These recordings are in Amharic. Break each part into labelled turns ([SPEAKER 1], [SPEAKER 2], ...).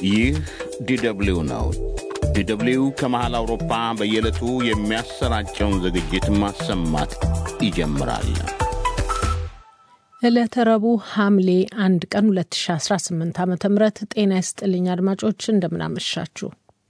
[SPEAKER 1] ይህ ዲደብሊው ነው። ዲደብሊው ከመሃል አውሮፓ በየዕለቱ የሚያሰራጨውን ዝግጅት ማሰማት ይጀምራል።
[SPEAKER 2] ዕለተ ረቡዕ ሐምሌ አንድ ቀን 2018 ዓ ም ጤና ይስጥልኝ አድማጮች፣ እንደምናመሻችሁ።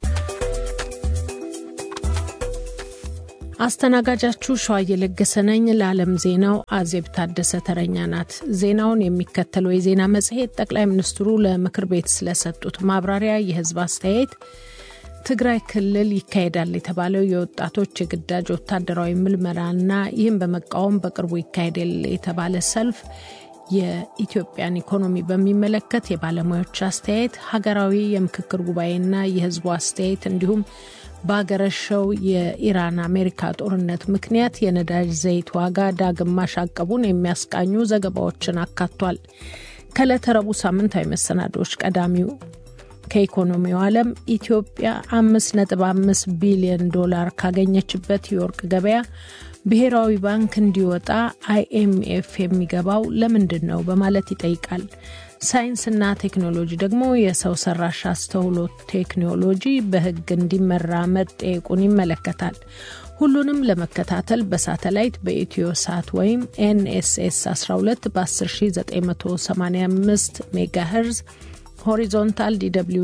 [SPEAKER 2] አስተናጋጃችሁ ሸዋ እየለገሰ ነኝ። ለዓለም ዜናው አዜብ ታደሰ ተረኛ ናት። ዜናውን የሚከተለው የዜና መጽሔት ጠቅላይ ሚኒስትሩ ለምክር ቤት ስለሰጡት ማብራሪያ፣ የህዝብ አስተያየት፣ ትግራይ ክልል ይካሄዳል የተባለው የወጣቶች የግዳጅ ወታደራዊ ምልመላና ይህም በመቃወም በቅርቡ ይካሄዳል የተባለ ሰልፍ፣ የኢትዮጵያን ኢኮኖሚ በሚመለከት የባለሙያዎች አስተያየት፣ ሀገራዊ የምክክር ጉባኤና የህዝቡ አስተያየት እንዲሁም በሀገረሸው የኢራን አሜሪካ ጦርነት ምክንያት የነዳጅ ዘይት ዋጋ ዳግም ማሻቀቡን የሚያስቃኙ ዘገባዎችን አካቷል። ከዕለተ ረቡዕ ሳምንታዊ መሰናዶዎች ቀዳሚው ከኢኮኖሚው ዓለም ኢትዮጵያ 5.5 ቢሊዮን ዶላር ካገኘችበት የወርቅ ገበያ ብሔራዊ ባንክ እንዲወጣ አይኤምኤፍ የሚገባው ለምንድን ነው በማለት ይጠይቃል። ሳይንስና ቴክኖሎጂ ደግሞ የሰው ሰራሽ አስተውሎት ቴክኖሎጂ በሕግ እንዲመራ መጠየቁን ይመለከታል። ሁሉንም ለመከታተል በሳተላይት በኢትዮ ሳት ወይም ኤንኤስኤስ 12 በ10985 ሜጋሄርዝ ሆሪዞንታል ዲw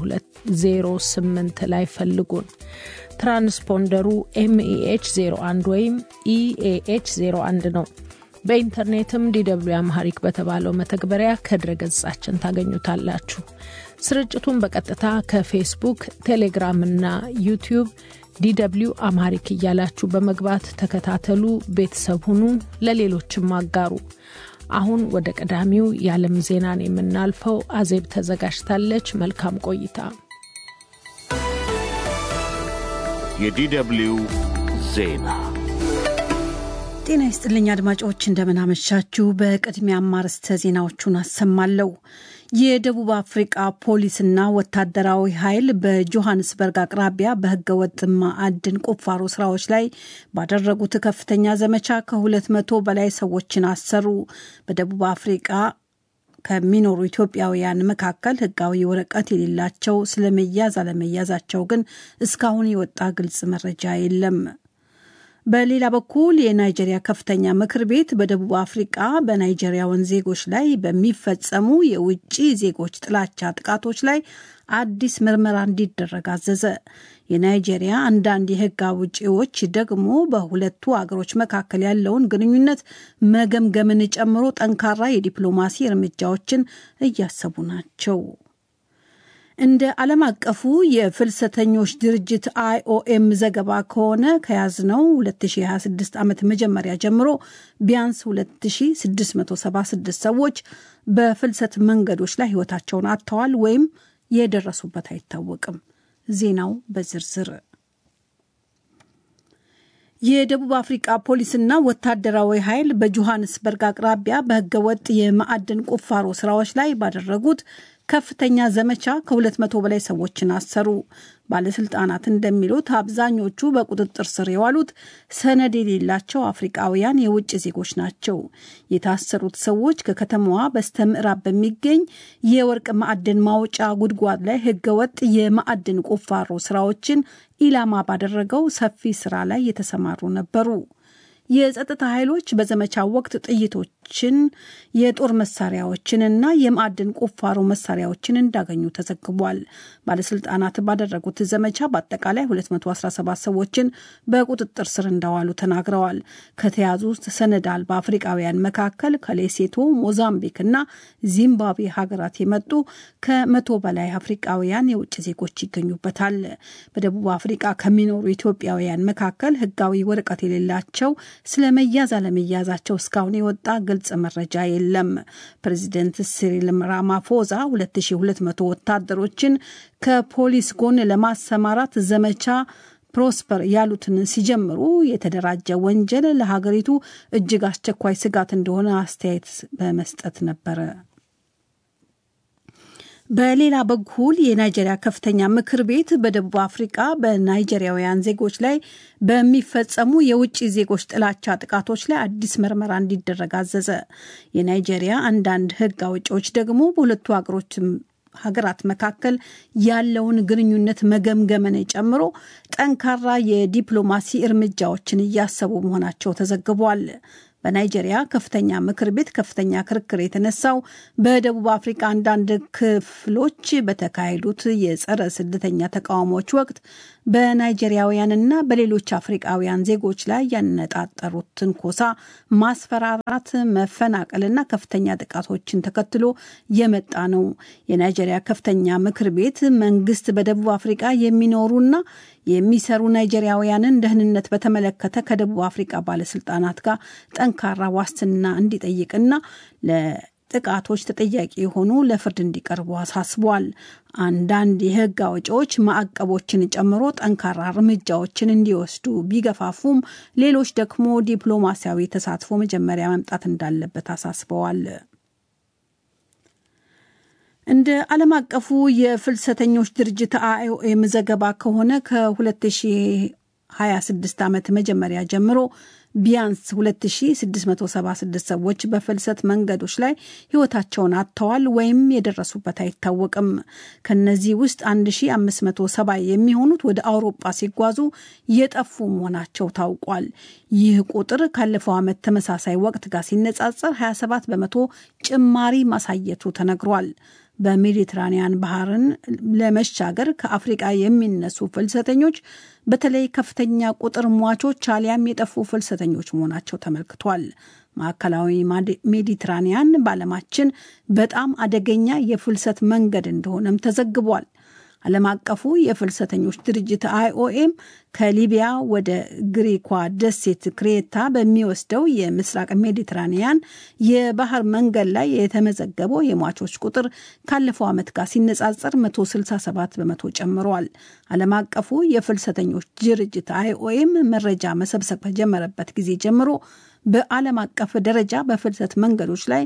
[SPEAKER 2] 0208 ላይ ፈልጉን። ትራንስፖንደሩ ኤምኢኤች 01 ወይም ኢኤኤች 01 ነው። በኢንተርኔትም ዲw አምሃሪክ በተባለው መተግበሪያ ከድረ ገጻችን ታገኙታላችሁ። ስርጭቱን በቀጥታ ከፌስቡክ፣ ቴሌግራም እና ዩቲዩብ ዲw አምሃሪክ እያላችሁ በመግባት ተከታተሉ፣ ቤተሰብ ሁኑ፣ ለሌሎችም አጋሩ። አሁን ወደ ቀዳሚው የዓለም ዜናን የምናልፈው አዜብ ተዘጋጅታለች። መልካም ቆይታ።
[SPEAKER 1] የዲደብሊው ዜና
[SPEAKER 3] ጤና ይስጥልኝ አድማጮች፣ እንደምናመሻችሁ። በቅድሚያ አርዕስተ ዜናዎቹን አሰማለሁ። የደቡብ አፍሪቃ ፖሊስና ወታደራዊ ኃይል በጆሃንስበርግ አቅራቢያ በህገወጥ ማዕድን ቁፋሮ ስራዎች ላይ ባደረጉት ከፍተኛ ዘመቻ ከሁለት መቶ በላይ ሰዎችን አሰሩ። በደቡብ አፍሪቃ ከሚኖሩ ኢትዮጵያውያን መካከል ህጋዊ ወረቀት የሌላቸው ስለመያዝ አለመያዛቸው ግን እስካሁን የወጣ ግልጽ መረጃ የለም። በሌላ በኩል የናይጄሪያ ከፍተኛ ምክር ቤት በደቡብ አፍሪቃ በናይጄሪያውን ዜጎች ላይ በሚፈጸሙ የውጭ ዜጎች ጥላቻ ጥቃቶች ላይ አዲስ ምርመራ እንዲደረግ አዘዘ። የናይጄሪያ አንዳንድ የህግ አውጪዎች ደግሞ በሁለቱ አገሮች መካከል ያለውን ግንኙነት መገምገምን ጨምሮ ጠንካራ የዲፕሎማሲ እርምጃዎችን እያሰቡ ናቸው። እንደ ዓለም አቀፉ የፍልሰተኞች ድርጅት አይኦኤም ዘገባ ከሆነ ከያዝነው 2026 ዓመት መጀመሪያ ጀምሮ ቢያንስ 2676 ሰዎች በፍልሰት መንገዶች ላይ ህይወታቸውን አጥተዋል ወይም የደረሱበት አይታወቅም። ዜናው በዝርዝር የደቡብ አፍሪቃ ፖሊስና ወታደራዊ ኃይል በጆሃንስበርግ አቅራቢያ በህገወጥ የማዕድን ቁፋሮ ስራዎች ላይ ባደረጉት ከፍተኛ ዘመቻ ከሁለት መቶ በላይ ሰዎችን አሰሩ። ባለስልጣናት እንደሚሉት አብዛኞቹ በቁጥጥር ስር የዋሉት ሰነድ የሌላቸው አፍሪቃውያን የውጭ ዜጎች ናቸው። የታሰሩት ሰዎች ከከተማዋ በስተ ምዕራብ በሚገኝ የወርቅ ማዕድን ማውጫ ጉድጓድ ላይ ህገወጥ የማዕድን ቁፋሮ ስራዎችን ኢላማ ባደረገው ሰፊ ስራ ላይ የተሰማሩ ነበሩ። የጸጥታ ኃይሎች በዘመቻው ወቅት ጥይቶችን፣ የጦር መሳሪያዎችንና የማዕድን ቁፋሮ መሳሪያዎችን እንዳገኙ ተዘግቧል። ባለስልጣናት ባደረጉት ዘመቻ በአጠቃላይ 217 ሰዎችን በቁጥጥር ስር እንዳዋሉ ተናግረዋል። ከተያዙ ውስጥ ሰነድ አልባ አፍሪቃውያን መካከል ከሌሴቶ፣ ሞዛምቢክ እና ዚምባብዌ ሀገራት የመጡ ከመቶ በላይ አፍሪቃውያን የውጭ ዜጎች ይገኙበታል። በደቡብ አፍሪቃ ከሚኖሩ ኢትዮጵያውያን መካከል ህጋዊ ወረቀት የሌላቸው ስለ መያዝ አለመያዛቸው እስካሁን የወጣ ግልጽ መረጃ የለም። ፕሬዚደንት ሲሪል ራማፎዛ 2200 ወታደሮችን ከፖሊስ ጎን ለማሰማራት ዘመቻ ፕሮስፐር ያሉትን ሲጀምሩ የተደራጀ ወንጀል ለሀገሪቱ እጅግ አስቸኳይ ስጋት እንደሆነ አስተያየት በመስጠት ነበረ። በሌላ በኩል የናይጄሪያ ከፍተኛ ምክር ቤት በደቡብ አፍሪቃ በናይጄሪያውያን ዜጎች ላይ በሚፈጸሙ የውጭ ዜጎች ጥላቻ ጥቃቶች ላይ አዲስ ምርመራ እንዲደረግ አዘዘ። የናይጄሪያ አንዳንድ ሕግ አውጪዎች ደግሞ በሁለቱ ሀገሮች ሀገራት መካከል ያለውን ግንኙነት መገምገምን ጨምሮ ጠንካራ የዲፕሎማሲ እርምጃዎችን እያሰቡ መሆናቸው ተዘግቧል። በናይጄሪያ ከፍተኛ ምክር ቤት ከፍተኛ ክርክር የተነሳው በደቡብ አፍሪካ አንዳንድ ክፍሎች በተካሄዱት የጸረ ስደተኛ ተቃውሞዎች ወቅት በናይጄሪያውያንና በሌሎች አፍሪቃውያን ዜጎች ላይ ያነጣጠሩት ትንኮሳ፣ ማስፈራራት፣ መፈናቀልና ከፍተኛ ጥቃቶችን ተከትሎ የመጣ ነው። የናይጄሪያ ከፍተኛ ምክር ቤት መንግስት በደቡብ አፍሪቃ የሚኖሩና የሚሰሩ ናይጄሪያውያንን ደህንነት በተመለከተ ከደቡብ አፍሪቃ ባለስልጣናት ጋር ጠንካራ ዋስትና እንዲጠይቅና ለጥቃቶች ተጠያቂ የሆኑ ለፍርድ እንዲቀርቡ አሳስቧል። አንዳንድ የህግ አውጪዎች ማዕቀቦችን ጨምሮ ጠንካራ እርምጃዎችን እንዲወስዱ ቢገፋፉም፣ ሌሎች ደግሞ ዲፕሎማሲያዊ ተሳትፎ መጀመሪያ መምጣት እንዳለበት አሳስበዋል። እንደ ዓለም አቀፉ የፍልሰተኞች ድርጅት አይኦኤም ዘገባ ከሆነ ከ2026 ዓመት መጀመሪያ ጀምሮ ቢያንስ 2676 ሰዎች በፍልሰት መንገዶች ላይ ህይወታቸውን አጥተዋል ወይም የደረሱበት አይታወቅም። ከነዚህ ውስጥ 1570 የሚሆኑት ወደ አውሮጳ ሲጓዙ የጠፉ መሆናቸው ታውቋል። ይህ ቁጥር ካለፈው ዓመት ተመሳሳይ ወቅት ጋር ሲነጻጸር 27 በመቶ ጭማሪ ማሳየቱ ተነግሯል። በሜዲትራኒያን ባህርን ለመሻገር ከአፍሪቃ የሚነሱ ፍልሰተኞች በተለይ ከፍተኛ ቁጥር ሟቾች አሊያም የጠፉ ፍልሰተኞች መሆናቸው ተመልክቷል። ማዕከላዊ ሜዲትራኒያን በዓለማችን በጣም አደገኛ የፍልሰት መንገድ እንደሆነም ተዘግቧል። ዓለም አቀፉ የፍልሰተኞች ድርጅት አይኦኤም ከሊቢያ ወደ ግሪኳ ደሴት ክሬታ በሚወስደው የምስራቅ ሜዲትራኒያን የባህር መንገድ ላይ የተመዘገበው የሟቾች ቁጥር ካለፈው ዓመት ጋር ሲነጻጸር 167 በመቶ ጨምሯል። ዓለም አቀፉ የፍልሰተኞች ድርጅት አይኦኤም መረጃ መሰብሰብ ከጀመረበት ጊዜ ጀምሮ በዓለም አቀፍ ደረጃ በፍልሰት መንገዶች ላይ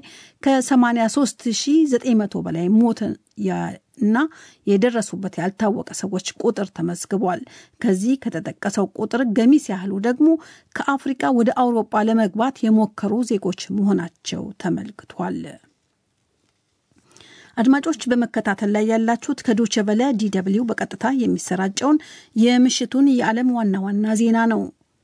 [SPEAKER 3] ከ83900 በላይ ሞት እና የደረሱበት ያልታወቀ ሰዎች ቁጥር ተመዝግቧል። ከዚህ ከተጠቀሰው ቁጥር ገሚስ ያህሉ ደግሞ ከአፍሪቃ ወደ አውሮጳ ለመግባት የሞከሩ ዜጎች መሆናቸው ተመልክቷል። አድማጮች በመከታተል ላይ ያላችሁት ከዶቸ ቨለ ዲደብሊው በቀጥታ የሚሰራጨውን የምሽቱን የዓለም ዋና ዋና ዜና ነው።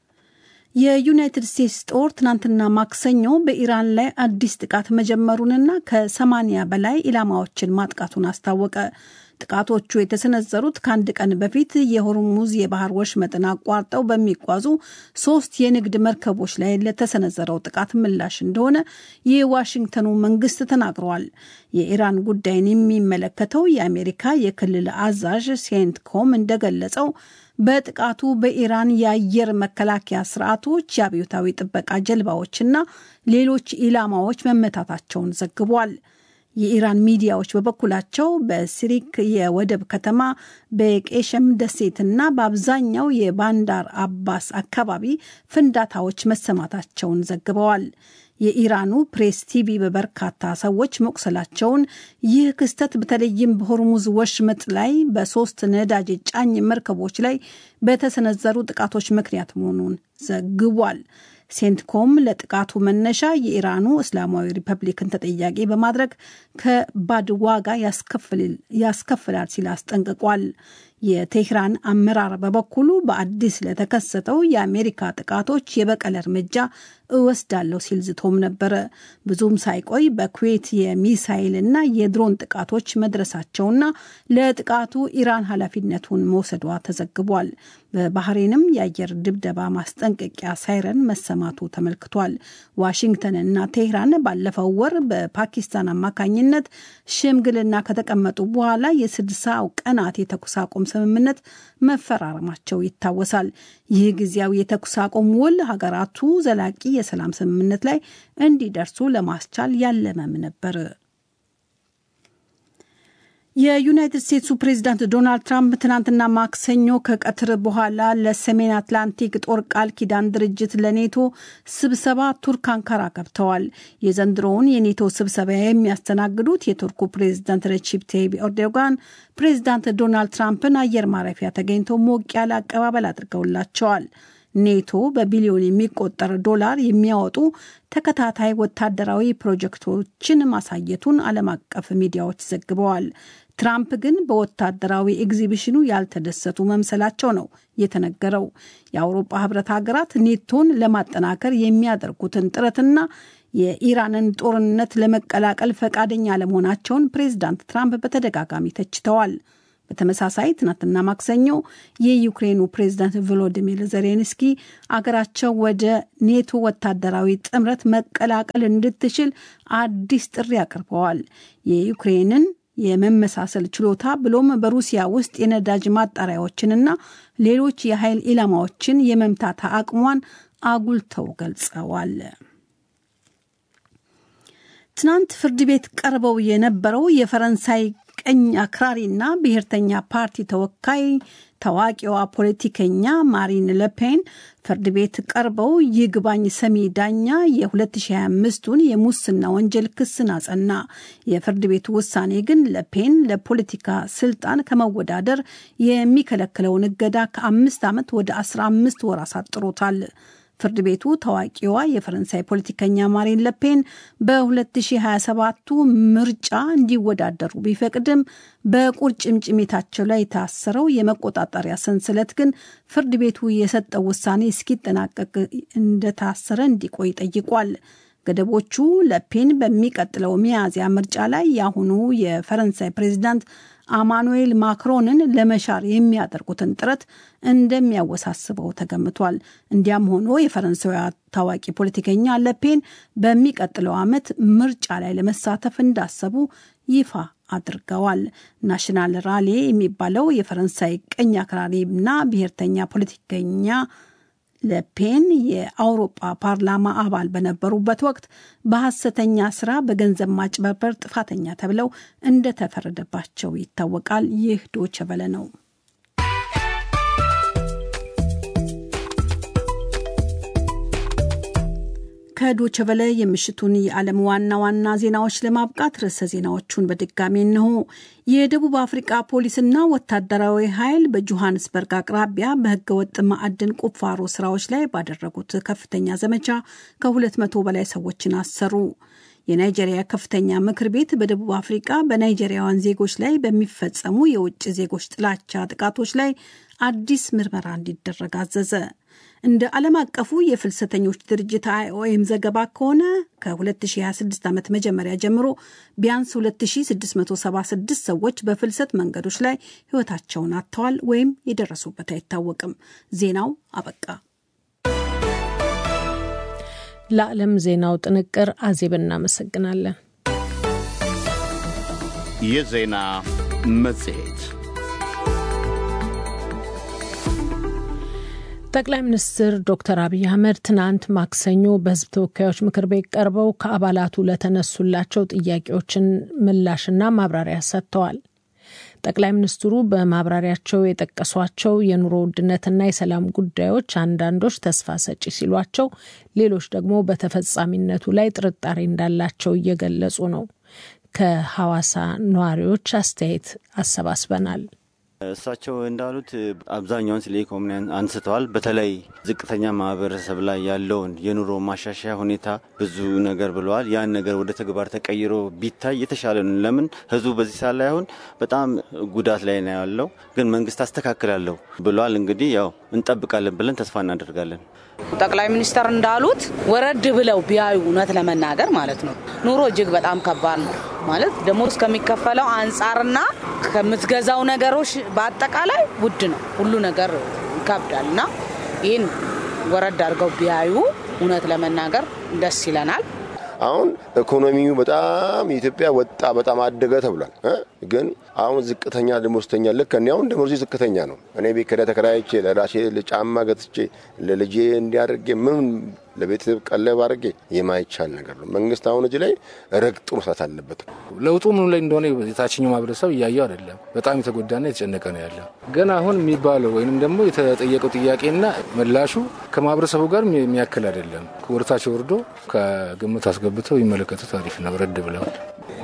[SPEAKER 3] የዩናይትድ ስቴትስ ጦር ትናንትና ማክሰኞ በኢራን ላይ አዲስ ጥቃት መጀመሩንና ከሰማኒያ በላይ ኢላማዎችን ማጥቃቱን አስታወቀ። ጥቃቶቹ የተሰነዘሩት ከአንድ ቀን በፊት የሆርሙዝ የባህር ወሽመጥን አቋርጠው በሚጓዙ ሶስት የንግድ መርከቦች ላይ ለተሰነዘረው ጥቃት ምላሽ እንደሆነ የዋሽንግተኑ መንግስት ተናግረዋል። የኢራን ጉዳይን የሚመለከተው የአሜሪካ የክልል አዛዥ ሴንት ኮም እንደገለጸው በጥቃቱ በኢራን የአየር መከላከያ ስርዓቶች የአብዮታዊ ጥበቃ ጀልባዎችና ሌሎች ኢላማዎች መመታታቸውን ዘግቧል። የኢራን ሚዲያዎች በበኩላቸው በሲሪክ የወደብ ከተማ በቄሸም ደሴትና በአብዛኛው የባንዳር አባስ አካባቢ ፍንዳታዎች መሰማታቸውን ዘግበዋል። የኢራኑ ፕሬስ ቲቪ በበርካታ ሰዎች መቁሰላቸውን፣ ይህ ክስተት በተለይም በሆርሙዝ ወሽመጥ ላይ በሶስት ነዳጅ ጫኝ መርከቦች ላይ በተሰነዘሩ ጥቃቶች ምክንያት መሆኑን ዘግቧል። ሴንትኮም ለጥቃቱ መነሻ የኢራኑ እስላማዊ ሪፐብሊክን ተጠያቂ በማድረግ ከባድ ዋጋ ያስከፍላል ሲል አስጠንቅቋል። የቴህራን አመራር በበኩሉ በአዲስ ለተከሰተው የአሜሪካ ጥቃቶች የበቀል እርምጃ እወስዳለሁ ሲል ዝቶም ነበረ። ብዙም ሳይቆይ በኩዌት የሚሳይል እና የድሮን ጥቃቶች መድረሳቸውና ለጥቃቱ ኢራን ኃላፊነቱን መውሰዷ ተዘግቧል። በባህሬንም የአየር ድብደባ ማስጠንቀቂያ ሳይረን መሰማቱ ተመልክቷል። ዋሽንግተን እና ቴህራን ባለፈው ወር በፓኪስታን አማካኝነት ሽምግልና ከተቀመጡ በኋላ የስድሳው ቀናት የተኩስ አቁም ስምምነት መፈራረማቸው ይታወሳል። ይህ ጊዜያዊ የተኩስ አቁም ውል ሀገራቱ ዘላቂ የሰላም ስምምነት ላይ እንዲደርሱ ለማስቻል ያለመም ነበር። የዩናይትድ ስቴትሱ ፕሬዚዳንት ዶናልድ ትራምፕ ትናንትና ማክሰኞ ከቀትር በኋላ ለሰሜን አትላንቲክ ጦር ቃል ኪዳን ድርጅት ለኔቶ ስብሰባ ቱርክ አንካራ ገብተዋል። የዘንድሮውን የኔቶ ስብሰባ የሚያስተናግዱት የቱርኩ ፕሬዚዳንት ረቺፕ ታይብ ኤርዶጋን ፕሬዚዳንት ዶናልድ ትራምፕን አየር ማረፊያ ተገኝተው ሞቅ ያለ አቀባበል አድርገውላቸዋል። ኔቶ በቢሊዮን የሚቆጠር ዶላር የሚያወጡ ተከታታይ ወታደራዊ ፕሮጀክቶችን ማሳየቱን ዓለም አቀፍ ሚዲያዎች ዘግበዋል። ትራምፕ ግን በወታደራዊ ኤግዚቢሽኑ ያልተደሰቱ መምሰላቸው ነው የተነገረው። የአውሮፓ ህብረት ሀገራት ኔቶን ለማጠናከር የሚያደርጉትን ጥረትና የኢራንን ጦርነት ለመቀላቀል ፈቃደኛ ለመሆናቸውን ፕሬዚዳንት ትራምፕ በተደጋጋሚ ተችተዋል። በተመሳሳይ ትናንትና ማክሰኞ የዩክሬኑ ፕሬዝዳንት ቮሎዲሚር ዜሌንስኪ አገራቸው ወደ ኔቶ ወታደራዊ ጥምረት መቀላቀል እንድትችል አዲስ ጥሪ አቅርበዋል። የዩክሬንን የመመሳሰል ችሎታ ብሎም በሩሲያ ውስጥ የነዳጅ ማጣሪያዎችንና ሌሎች የኃይል ኢላማዎችን የመምታት አቅሟን አጉልተው ገልጸዋል። ትናንት ፍርድ ቤት ቀርበው የነበረው የፈረንሳይ ቀኝ አክራሪና ብሔርተኛ ፓርቲ ተወካይ ታዋቂዋ ፖለቲከኛ ማሪን ለፔን ፍርድ ቤት ቀርበው ይግባኝ ሰሚ ዳኛ የ2025ቱን የሙስና ወንጀል ክስን አጸና። የፍርድ ቤቱ ውሳኔ ግን ለፔን ለፖለቲካ ስልጣን ከመወዳደር የሚከለክለውን እገዳ ከአምስት ዓመት ወደ 15 ወር አሳጥሮታል። ፍርድ ቤቱ ታዋቂዋ የፈረንሳይ ፖለቲከኛ ማሪን ለፔን በ2027ቱ ምርጫ እንዲወዳደሩ ቢፈቅድም በቁርጭምጭሚታቸው ላይ የታሰረው የመቆጣጠሪያ ሰንሰለት ግን ፍርድ ቤቱ የሰጠው ውሳኔ እስኪጠናቀቅ እንደታሰረ እንዲቆይ ጠይቋል። ገደቦቹ ለፔን በሚቀጥለው ሚያዝያ ምርጫ ላይ የአሁኑ የፈረንሳይ ፕሬዚዳንት አማኑኤል ማክሮንን ለመሻር የሚያደርጉትን ጥረት እንደሚያወሳስበው ተገምቷል። እንዲያም ሆኖ የፈረንሳዊ ታዋቂ ፖለቲከኛ ለፔን በሚቀጥለው ዓመት ምርጫ ላይ ለመሳተፍ እንዳሰቡ ይፋ አድርገዋል። ናሽናል ራሌ የሚባለው የፈረንሳይ ቀኝ አክራሪና ብሔርተኛ ፖለቲከኛ ለፔን የአውሮፓ ፓርላማ አባል በነበሩበት ወቅት በሐሰተኛ ስራ በገንዘብ ማጭበርበር ጥፋተኛ ተብለው እንደተፈረደባቸው ይታወቃል። ይህ ዶቸ በለ ነው። ከዶቸ በለ የምሽቱን የዓለም ዋና ዋና ዜናዎች ለማብቃት ርዕሰ ዜናዎቹን በድጋሚ እንሆ። የደቡብ አፍሪቃ ፖሊስና ወታደራዊ ኃይል በጆሃንስበርግ አቅራቢያ በህገወጥ ማዕድን ቁፋሮ ስራዎች ላይ ባደረጉት ከፍተኛ ዘመቻ ከሁለት መቶ በላይ ሰዎችን አሰሩ። የናይጄሪያ ከፍተኛ ምክር ቤት በደቡብ አፍሪቃ በናይጄሪያውያን ዜጎች ላይ በሚፈጸሙ የውጭ ዜጎች ጥላቻ ጥቃቶች ላይ አዲስ ምርመራ እንዲደረግ አዘዘ። እንደ ዓለም አቀፉ የፍልሰተኞች ድርጅት አይኦኤም ዘገባ ከሆነ ከ2026 ዓመት መጀመሪያ ጀምሮ ቢያንስ 2676 ሰዎች በፍልሰት መንገዶች ላይ ህይወታቸውን አጥተዋል ወይም የደረሱበት አይታወቅም። ዜናው አበቃ።
[SPEAKER 2] ለዓለም ዜናው ጥንቅር አዜብ እናመሰግናለን።
[SPEAKER 1] የዜና መጽሔት
[SPEAKER 2] ጠቅላይ ሚኒስትር ዶክተር አብይ አህመድ ትናንት ማክሰኞ በህዝብ ተወካዮች ምክር ቤት ቀርበው ከአባላቱ ለተነሱላቸው ጥያቄዎችን ምላሽና ማብራሪያ ሰጥተዋል። ጠቅላይ ሚኒስትሩ በማብራሪያቸው የጠቀሷቸው የኑሮ ውድነትና የሰላም ጉዳዮች አንዳንዶች ተስፋ ሰጪ ሲሏቸው፣ ሌሎች ደግሞ በተፈጻሚነቱ ላይ ጥርጣሬ እንዳላቸው እየገለጹ ነው። ከሐዋሳ ነዋሪዎች አስተያየት አሰባስበናል።
[SPEAKER 4] እሳቸው እንዳሉት አብዛኛውን ስለ ኢኮኖሚ አንስተዋል። በተለይ ዝቅተኛ ማህበረሰብ ላይ ያለውን የኑሮ ማሻሻያ ሁኔታ ብዙ ነገር ብለዋል። ያን ነገር ወደ ተግባር ተቀይሮ ቢታይ የተሻለ ነው። ለምን ህዝቡ በዚህ ሰዓት ላይ አሁን በጣም ጉዳት ላይ ነው ያለው፣ ግን መንግስት አስተካክላለሁ ብለዋል። እንግዲህ ያው እንጠብቃለን ብለን ተስፋ እናደርጋለን።
[SPEAKER 5] ጠቅላይ ሚኒስተር እንዳሉት ወረድ ብለው ቢያዩ እውነት ለመናገር ማለት ነው ኑሮ እጅግ በጣም ከባድ ነው ማለት ደግሞ እስከሚከፈለው አንጻርና ከምትገዛው ነገሮች በአጠቃላይ ውድ ነው። ሁሉ ነገር ይከብዳል እና ይህን ወረድ አድርገው ቢያዩ እውነት ለመናገር ደስ ይለናል።
[SPEAKER 6] አሁን ኢኮኖሚው በጣም የኢትዮጵያ ወጣ በጣም አደገ ተብሏል። ግን አሁን ዝቅተኛ ደሞዝተኛ ልክ እኔ አሁን ደሞዜ ዝቅተኛ ነው። እኔ ቤት ኪራይ ተከራይቼ ለራሴ ጫማ ገዝቼ ለልጄ እንዲያደርጌ ምን ለቤተሰብ ቀለብ አድርጌ የማይቻል ነገር ነው። መንግስት አሁን እዚህ ላይ ረግጦ መስራት አለበት።
[SPEAKER 7] ለውጡ ምኑ ላይ እንደሆነ የታችኛው ማህበረሰብ እያየው አይደለም። በጣም የተጎዳና የተጨነቀ ነው ያለው። ግን አሁን የሚባለው ወይንም ደግሞ የተጠየቀው ጥያቄና ምላሹ ከማህበረሰቡ ጋር የሚያክል አይደለም። ወደታች ወርዶ ከግምት አስገብተው ይመለከቱት አሪፍ ነው። ረድ ብለዋል።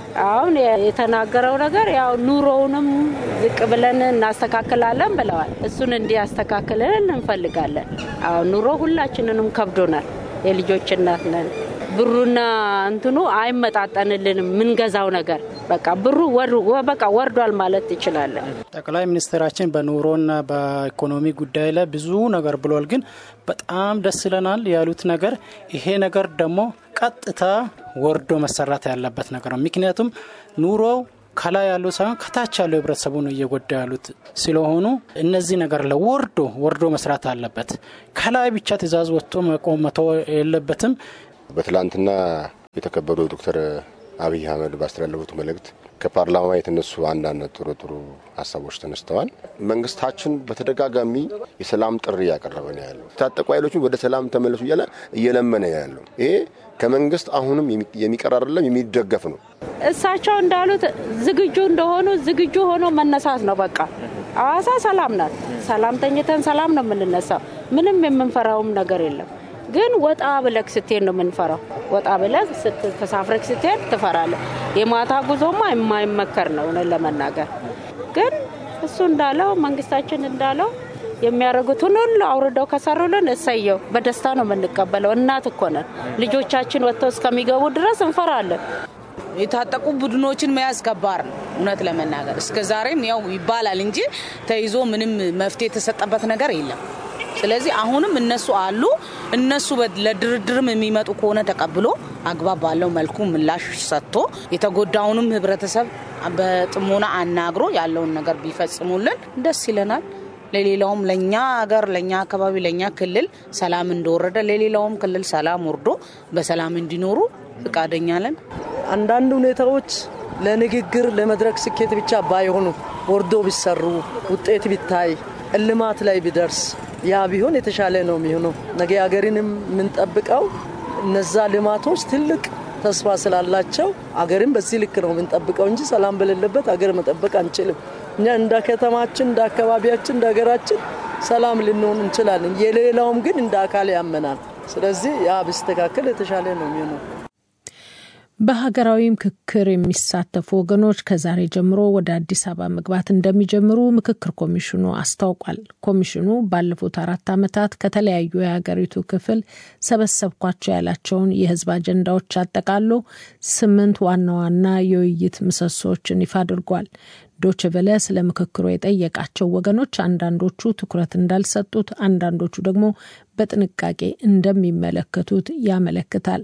[SPEAKER 8] አሁን የተናገረው ነገር ያው ኑሮውንም ዝቅ ብለን እናስተካክላለን ብለዋል። እሱን እንዲያስተካክልን እንፈልጋለን። አሁን ኑሮ ሁላችንንም ከብዶናል። የልጆች እናት ነን። ብሩና እንትኑ አይመጣጠንልንም። የምንገዛው ነገር በቃ ብሩ በቃ ወርዷል ማለት ትችላለን።
[SPEAKER 9] ጠቅላይ ሚኒስትራችን በኑሮና በኢኮኖሚ ጉዳይ ላይ ብዙ ነገር ብሏል። ግን በጣም ደስ ይለናል ያሉት ነገር ይሄ ነገር ደግሞ ቀጥታ ወርዶ መሰራት ያለበት ነገር ነው። ምክንያቱም ኑሮው ከላይ ያለው ሳይሆን ከታች ያለው ህብረተሰቡ ነው እየጎዳ ያሉት ስለሆኑ እነዚህ ነገር ለወርዶ ወርዶ መስራት አለበት። ከላይ ብቻ ትእዛዝ ወጥቶ መቆም መተው የለበትም።
[SPEAKER 6] በትላንትና የተከበሩ ዶክተር አብይ አህመድ ባስተላለፉት መልእክት ከፓርላማ የተነሱ አንዳንድ ጥሩ ጥሩ ሀሳቦች ተነስተዋል። መንግስታችን በተደጋጋሚ የሰላም ጥሪ እያቀረበ ነው ያለው። የታጠቁ ኃይሎችን ወደ ሰላም ተመለሱ እያለ እየለመነ ያለው ይሄ ከመንግስት አሁንም የሚቀር አይደለም፣ የሚደገፍ ነው።
[SPEAKER 8] እሳቸው እንዳሉት ዝግጁ እንደሆኑ ዝግጁ ሆኖ መነሳት ነው። በቃ ሐዋሳ ሰላም ናት። ሰላም ተኝተን ሰላም ነው የምንነሳው። ምንም የምንፈራውም ነገር የለም። ግን ወጣ ብለክ ስትሄድ ነው የምንፈራው። ወጣ ብለክ ተሳፍረክ ስትሄድ ትፈራለህ። የማታ ጉዞማ የማይመከር ነው እውነት ለመናገር ግን እሱ እንዳለው መንግስታችን እንዳለው የሚያደርጉትን ሁሉ አውርደው ከሰሩልን እሰየው፣ በደስታ ነው የምንቀበለው። እናት እኮ ነን። ልጆቻችን ወጥተው እስከሚገቡ ድረስ እንፈራለን።
[SPEAKER 5] የታጠቁ ቡድኖችን መያዝ ከባድ ነው እውነት ለመናገር እስከ ዛሬም ያው ይባላል እንጂ ተይዞ ምንም መፍትሄ የተሰጠበት ነገር የለም። ስለዚህ አሁንም እነሱ አሉ። እነሱ ለድርድርም የሚመጡ ከሆነ ተቀብሎ አግባብ ባለው መልኩ ምላሽ ሰጥቶ የተጎዳውንም ህብረተሰብ በጥሞና አናግሮ ያለውን ነገር ቢፈጽሙልን ደስ ይለናል። ለሌላውም ለእኛ ሀገር፣ ለእኛ አካባቢ፣ ለእኛ ክልል ሰላም እንደወረደ ለሌላውም ክልል ሰላም ወርዶ በሰላም እንዲኖሩ ፍቃደኛ ነን።
[SPEAKER 10] አንዳንድ ሁኔታዎች ለንግግር ለመድረክ ስኬት ብቻ ባይሆኑ ወርዶ ቢሰሩ ውጤት ቢታይ እልማት ላይ ቢደርስ ያ ቢሆን የተሻለ ነው የሚሆነው። ነገ ሀገርንም የምንጠብቀው እነዛ ልማቶች ትልቅ ተስፋ ስላላቸው አገርን በዚህ ልክ ነው የምንጠብቀው እንጂ ሰላም በሌለበት አገር መጠበቅ አንችልም። እኛ እንደ ከተማችን፣ እንደ አካባቢያችን፣ እንደ ሀገራችን ሰላም ልንሆን እንችላለን። የሌላውም ግን እንደ አካል ያመናል። ስለዚህ ያ ቢስተካከል የተሻለ ነው የሚሆነው።
[SPEAKER 2] በሀገራዊ ምክክር የሚሳተፉ ወገኖች ከዛሬ ጀምሮ ወደ አዲስ አበባ መግባት እንደሚጀምሩ ምክክር ኮሚሽኑ አስታውቋል። ኮሚሽኑ ባለፉት አራት ዓመታት ከተለያዩ የሀገሪቱ ክፍል ሰበሰብኳቸው ያላቸውን የሕዝብ አጀንዳዎች አጠቃሎ ስምንት ዋና ዋና የውይይት ምሰሶዎችን ይፋ አድርጓል። ዶች ቨለ ስለ ምክክሩ የጠየቃቸው ወገኖች አንዳንዶቹ ትኩረት እንዳልሰጡት፣ አንዳንዶቹ ደግሞ በጥንቃቄ እንደሚመለከቱት ያመለክታል።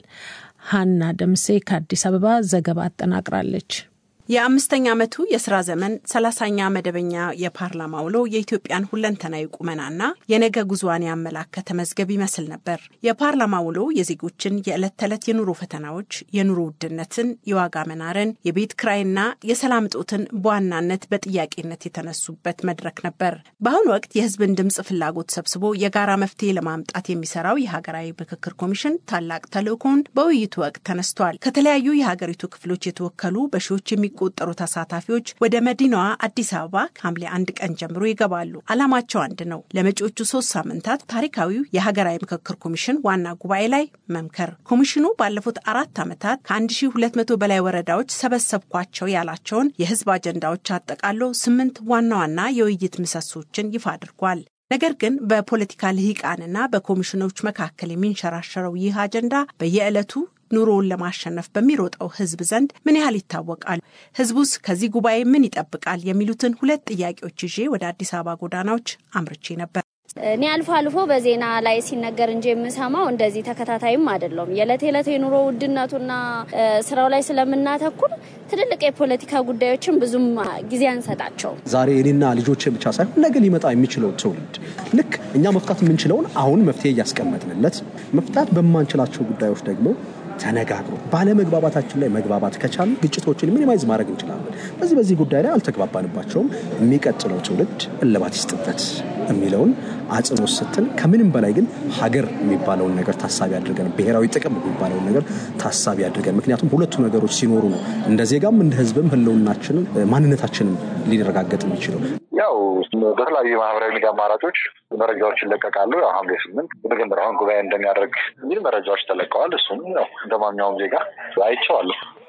[SPEAKER 2] ሀና ደምሴ ከአዲስ አበባ ዘገባ አጠናቅራለች።
[SPEAKER 11] የአምስተኛ ዓመቱ የስራ ዘመን ሰላሳኛ መደበኛ የፓርላማ ውሎ የኢትዮጵያን ሁለንተናዊ ቁመናና የነገ ጉዞዋን ያመላከተ መዝገብ ይመስል ነበር። የፓርላማ ውሎ የዜጎችን የዕለት ተዕለት የኑሮ ፈተናዎች፣ የኑሮ ውድነትን፣ የዋጋ መናርን፣ የቤት ክራይና የሰላም እጦትን በዋናነት በጥያቄነት የተነሱበት መድረክ ነበር። በአሁኑ ወቅት የህዝብን ድምፅ ፍላጎት ሰብስቦ የጋራ መፍትሄ ለማምጣት የሚሰራው የሀገራዊ ምክክር ኮሚሽን ታላቅ ተልዕኮውን በውይይቱ ወቅት ተነስቷል። ከተለያዩ የሀገሪቱ ክፍሎች የተወከሉ በሺዎች የሚ ቆጠሩ ተሳታፊዎች ወደ መዲናዋ አዲስ አበባ ከሐምሌ አንድ ቀን ጀምሮ ይገባሉ። ዓላማቸው አንድ ነው። ለመጪዎቹ ሶስት ሳምንታት ታሪካዊው የሀገራዊ ምክክር ኮሚሽን ዋና ጉባኤ ላይ መምከር። ኮሚሽኑ ባለፉት አራት ዓመታት ከ1200 በላይ ወረዳዎች ሰበሰብኳቸው ያላቸውን የህዝብ አጀንዳዎች አጠቃሎ ስምንት ዋና ዋና የውይይት ምሰሶችን ይፋ አድርጓል። ነገር ግን በፖለቲካ ልሂቃንና በኮሚሽኖች መካከል የሚንሸራሸረው ይህ አጀንዳ በየዕለቱ ኑሮውን ለማሸነፍ በሚሮጠው ህዝብ ዘንድ ምን ያህል ይታወቃል? ህዝቡስ ከዚህ ጉባኤ ምን ይጠብቃል? የሚሉትን ሁለት ጥያቄዎች ይዤ ወደ አዲስ አበባ ጎዳናዎች አምርቼ ነበር።
[SPEAKER 12] እኔ አልፎ አልፎ በዜና ላይ ሲነገር እንጂ የምሰማው እንደዚህ ተከታታይም አይደለም። የዕለት የዕለት የኑሮ ውድነቱና ስራው ላይ ስለምናተኩር ትልልቅ የፖለቲካ ጉዳዮችን ብዙም ጊዜ አንሰጣቸው።
[SPEAKER 13] ዛሬ እኔና ልጆቼ ብቻ ሳይሆን ነገ ሊመጣ የሚችለው ትውልድ ልክ እኛ መፍታት የምንችለውን አሁን መፍትሄ እያስቀመጥንለት መፍታት በማንችላቸው ጉዳዮች ደግሞ ተነጋግሮ ባለመግባባታችን ላይ መግባባት ከቻሉ ግጭቶችን ሚኒማይዝ ማድረግ እንችላለን። በዚህ በዚህ ጉዳይ ላይ አልተግባባንባቸውም፣ የሚቀጥለው ትውልድ እልባት ይስጥበት የሚለውን አጽንኦት ሰጥተን ከምንም በላይ ግን ሀገር የሚባለውን ነገር ታሳቢ አድርገን ብሔራዊ ጥቅም የሚባለውን ነገር ታሳቢ አድርገን ምክንያቱም ሁለቱ ነገሮች ሲኖሩ ነው እንደ ዜጋም እንደ ሕዝብም ህልውናችንም ማንነታችንም ሊረጋገጥ የሚችለው።
[SPEAKER 14] ያው በተለያዩ የማህበራዊ ሚዲያ አማራጮች መረጃዎች ይለቀቃሉ። ያው ሐምሌ ስምንት የመጀመሪያውን ጉባኤ እንደሚያደርግ የሚል መረጃዎች ተለቀዋል። እሱም ያው እንደ ማንኛውም ዜጋ አይቼዋለሁ።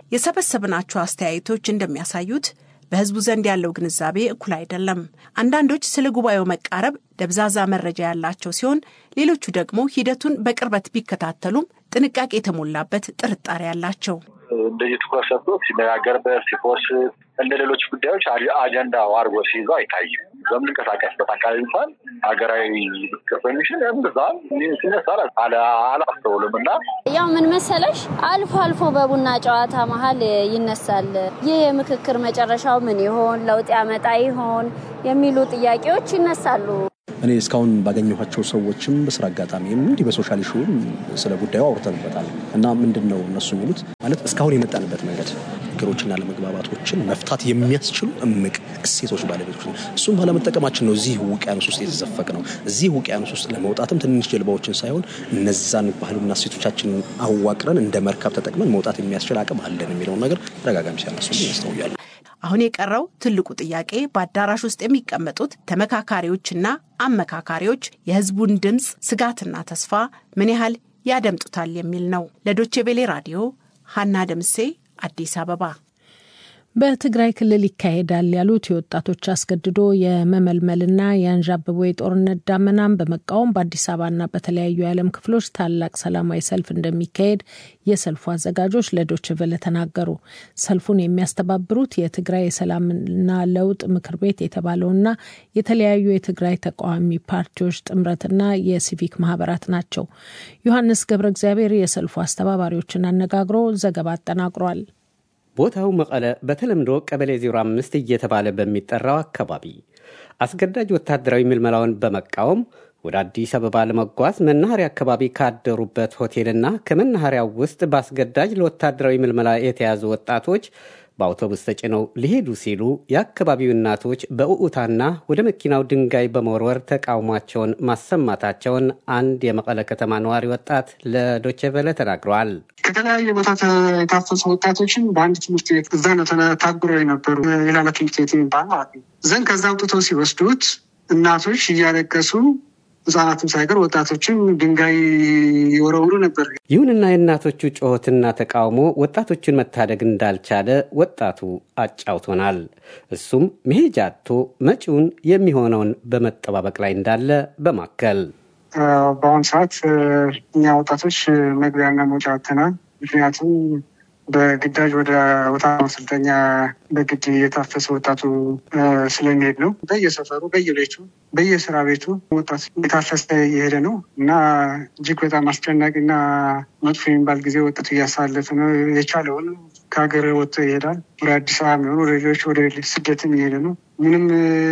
[SPEAKER 11] የሰበሰብናቸው አስተያየቶች እንደሚያሳዩት በህዝቡ ዘንድ ያለው ግንዛቤ እኩል አይደለም። አንዳንዶች ስለ ጉባኤው መቃረብ ደብዛዛ መረጃ ያላቸው ሲሆን፣ ሌሎቹ ደግሞ ሂደቱን በቅርበት ቢከታተሉም ጥንቃቄ የተሞላበት ጥርጣሬ ያላቸው
[SPEAKER 14] እንደዚህ ትኩረት ሰጥቶ ሲነጋገርበት ሲፖስት እንደ ሌሎች ጉዳዮች አጀንዳው አድርጎ ሲይዘው አይታይም። በምንንቀሳቀስበት አካባቢ እንኳን ሀገራዊ ምክክር ኮሚሽን እምብዛም ሲነሳ አላስተውልም እና
[SPEAKER 12] ያው ምን መሰለሽ አልፎ አልፎ በቡና ጨዋታ መሀል ይነሳል። ይህ የምክክር መጨረሻው ምን ይሆን፣ ለውጥ ያመጣ ይሆን የሚሉ ጥያቄዎች ይነሳሉ።
[SPEAKER 13] እኔ እስካሁን ባገኘኋቸው ሰዎችም በስራ አጋጣሚም እንዲህ በሶሻል ሹም ስለ ጉዳዩ አውርተንበታል እና ምንድን ነው እነሱ የሚሉት ማለት እስካሁን የመጣንበት መንገድ ችግሮችና ለመግባባቶችን መፍታት የሚያስችሉ እምቅ እሴቶች ባለቤቶች ነው። እሱም ባለመጠቀማችን ነው እዚህ ውቅያኖስ ውስጥ የተዘፈቅ ነው። እዚህ ውቅያኖስ ውስጥ ለመውጣትም ትንንሽ ጀልባዎችን ሳይሆን እነዛን ባህልና እሴቶቻችንን አዋቅረን እንደ መርከብ ተጠቅመን መውጣት የሚያስችል አቅም አለን የሚለውን ነገር ተደጋጋሚ ሲያነሱ ያስተውያሉ።
[SPEAKER 11] አሁን የቀረው ትልቁ ጥያቄ በአዳራሽ ውስጥ የሚቀመጡት ተመካካሪዎችና አመካካሪዎች የሕዝቡን ድምፅ፣ ስጋትና ተስፋ ምን ያህል ያደምጡታል የሚል ነው። ለዶቼ ቬሌ ራዲዮ ሀና ደምሴ አዲስ አበባ።
[SPEAKER 2] በትግራይ ክልል ይካሄዳል ያሉት የወጣቶች አስገድዶ የመመልመልና የአንዣበቦ የጦርነት ዳመናን በመቃወም በአዲስ አበባና በተለያዩ የዓለም ክፍሎች ታላቅ ሰላማዊ ሰልፍ እንደሚካሄድ የሰልፉ አዘጋጆች ለዶይቼ ቬለ ተናገሩ። ሰልፉን የሚያስተባብሩት የትግራይ የሰላምና ለውጥ ምክር ቤት የተባለውና የተለያዩ የትግራይ ተቃዋሚ ፓርቲዎች ጥምረትና የሲቪክ ማህበራት ናቸው። ዮሐንስ ገብረ እግዚአብሔር የሰልፉ አስተባባሪዎችን አነጋግሮ ዘገባ አጠናቅሯል።
[SPEAKER 15] ቦታው መቀለ በተለምዶ ቀበሌ 05 እየተባለ በሚጠራው አካባቢ አስገዳጅ ወታደራዊ ምልመላውን በመቃወም ወደ አዲስ አበባ ለመጓዝ መናኸሪያ አካባቢ ካደሩበት ሆቴልና ከመናኸሪያው ውስጥ በአስገዳጅ ለወታደራዊ ምልመላ የተያዙ ወጣቶች በአውቶቡስ ተጭነው ሊሄዱ ሲሉ የአካባቢው እናቶች በእዑታና ወደ መኪናው ድንጋይ በመወርወር ተቃውሟቸውን ማሰማታቸውን አንድ የመቀለ ከተማ ነዋሪ ወጣት ለዶቼ ቬለ ተናግረዋል።
[SPEAKER 16] ከተለያየ ቦታ የታፈሱ ወጣቶችን በአንድ ትምህርት ቤት እዛ ነው ታጉረው የነበሩ የላላ ትምህርት ቤት የሚባል ማለት ነው። ዘንድ ከዛ አውጥተው ሲወስዱት እናቶች እያለቀሱ ህጻናትም ሳይቀር ወጣቶችም ድንጋይ የወረውሩ ነበር።
[SPEAKER 15] ይሁንና የእናቶቹ ጩኸትና ተቃውሞ ወጣቶቹን መታደግ እንዳልቻለ ወጣቱ አጫውቶናል። እሱም መሄጃ አጥቶ መጪውን የሚሆነውን በመጠባበቅ ላይ እንዳለ በማከል
[SPEAKER 16] በአሁኑ ሰዓት እኛ ወጣቶች መግቢያና መውጫ አጥተናል። ምክንያቱም በግዳጅ ወደ ወታ ማሰልጠኛ በግድ የታፈሰ ወጣቱ ስለሚሄድ ነው። በየሰፈሩ፣ በየቤቱ፣ በየስራ ቤቱ ወጣት የታፈሰ እየሄደ ነው እና እጅግ በጣም አስጨናቂና መጥፎ የሚባል ጊዜ ወጣቱ እያሳለፈ ነው። የቻለውን ከሀገር ወጥቶ ይሄዳል። ወደ አዲስ አበባ የሚሆኑ ወደ ሌሎች ወደ ስደትም እየሄደ ነው። ምንም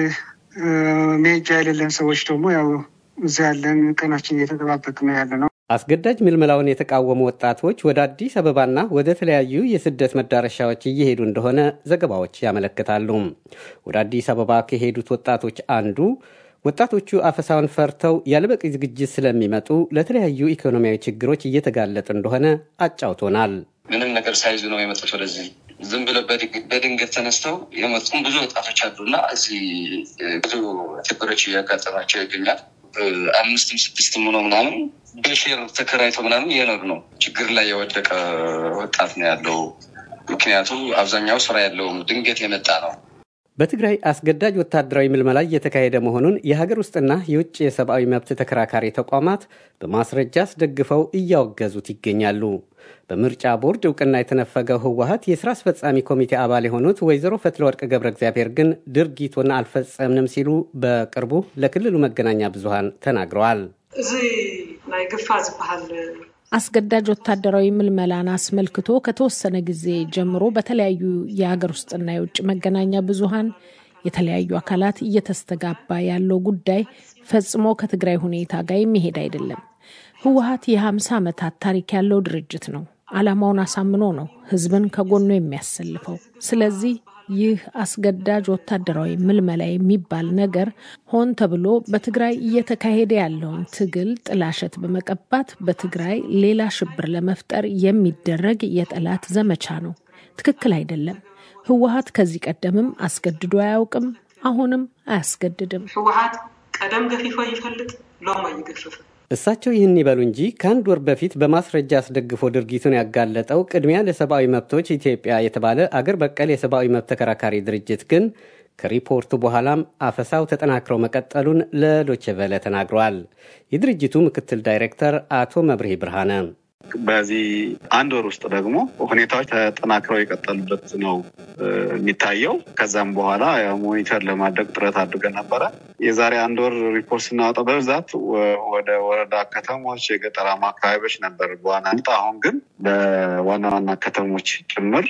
[SPEAKER 16] መሄጃ የሌለን ሰዎች ደግሞ ያው እዚ ያለን ቀናችን እየተጠባበቅ ነው ያለ ነው።
[SPEAKER 15] አስገዳጅ ምልመላውን የተቃወሙ ወጣቶች ወደ አዲስ አበባና ወደ ተለያዩ የስደት መዳረሻዎች እየሄዱ እንደሆነ ዘገባዎች ያመለክታሉ። ወደ አዲስ አበባ ከሄዱት ወጣቶች አንዱ ወጣቶቹ አፈሳውን ፈርተው ያለበቂ ዝግጅት ስለሚመጡ ለተለያዩ ኢኮኖሚያዊ ችግሮች እየተጋለጡ እንደሆነ አጫውቶናል።
[SPEAKER 17] ምንም ነገር ሳይዙ ነው የመጡት ወደዚህ ዝም ብለው በድንገት ተነስተው የመጡም ብዙ ወጣቶች አሉና እዚህ ብዙ ችግሮች እያጋጠማቸው ይገኛል። አምስትም ስድስትም ሆኖ ምናምን በሼር ተከራይቶ ምናምን እየኖር ነው። ችግር ላይ የወደቀ ወጣት ነው ያለው። ምክንያቱም አብዛኛው ስራ ያለውም ድንገት የመጣ ነው።
[SPEAKER 15] በትግራይ አስገዳጅ ወታደራዊ ምልመላ እየተካሄደ መሆኑን የሀገር ውስጥና የውጭ የሰብአዊ መብት ተከራካሪ ተቋማት በማስረጃ አስደግፈው እያወገዙት ይገኛሉ። በምርጫ ቦርድ እውቅና የተነፈገው ህወሀት የስራ አስፈጻሚ ኮሚቴ አባል የሆኑት ወይዘሮ ፈትለወርቅ ገብረ እግዚአብሔር ግን ድርጊቱን አልፈጸምንም ሲሉ በቅርቡ ለክልሉ መገናኛ ብዙሃን ተናግረዋል።
[SPEAKER 18] እዚ ናይ ግፋ ዝበሃል
[SPEAKER 2] አስገዳጅ ወታደራዊ ምልመላን አስመልክቶ ከተወሰነ ጊዜ ጀምሮ በተለያዩ የሀገር ውስጥና የውጭ መገናኛ ብዙሃን የተለያዩ አካላት እየተስተጋባ ያለው ጉዳይ ፈጽሞ ከትግራይ ሁኔታ ጋር የሚሄድ አይደለም። ህወሀት የ50 ዓመታት ታሪክ ያለው ድርጅት ነው። ዓላማውን አሳምኖ ነው ህዝብን ከጎኑ የሚያሰልፈው። ስለዚህ ይህ አስገዳጅ ወታደራዊ ምልመላ የሚባል ነገር ሆን ተብሎ በትግራይ እየተካሄደ ያለውን ትግል ጥላሸት በመቀባት በትግራይ ሌላ ሽብር ለመፍጠር የሚደረግ የጠላት ዘመቻ ነው። ትክክል አይደለም። ህወሀት ከዚህ ቀደምም አስገድዶ አያውቅም፣ አሁንም አያስገድድም።
[SPEAKER 18] ህወሀት ቀደም ገፊፎ ይፈልጥ ሎም አይገፍፍ
[SPEAKER 15] እሳቸው ይህን ይበሉ እንጂ ከአንድ ወር በፊት በማስረጃ አስደግፎ ድርጊቱን ያጋለጠው ቅድሚያ ለሰብአዊ መብቶች ኢትዮጵያ የተባለ አገር በቀል የሰብአዊ መብት ተከራካሪ ድርጅት ግን ከሪፖርቱ በኋላም አፈሳው ተጠናክረው መቀጠሉን ለዶቼ ቬለ ተናግረዋል። የድርጅቱ ምክትል ዳይሬክተር አቶ መብርሄ ብርሃነ
[SPEAKER 19] በዚህ አንድ ወር ውስጥ ደግሞ ሁኔታዎች ተጠናክረው የቀጠሉበት ነው የሚታየው። ከዛም በኋላ ሞኒተር ለማድረግ ጥረት አድርገን ነበረ። የዛሬ አንድ ወር ሪፖርት ስናወጣ በብዛት ወደ ወረዳ ከተሞች፣ የገጠራማ አካባቢዎች ነበር በዋናነት። አሁን ግን በዋና ዋና ከተሞች ጭምር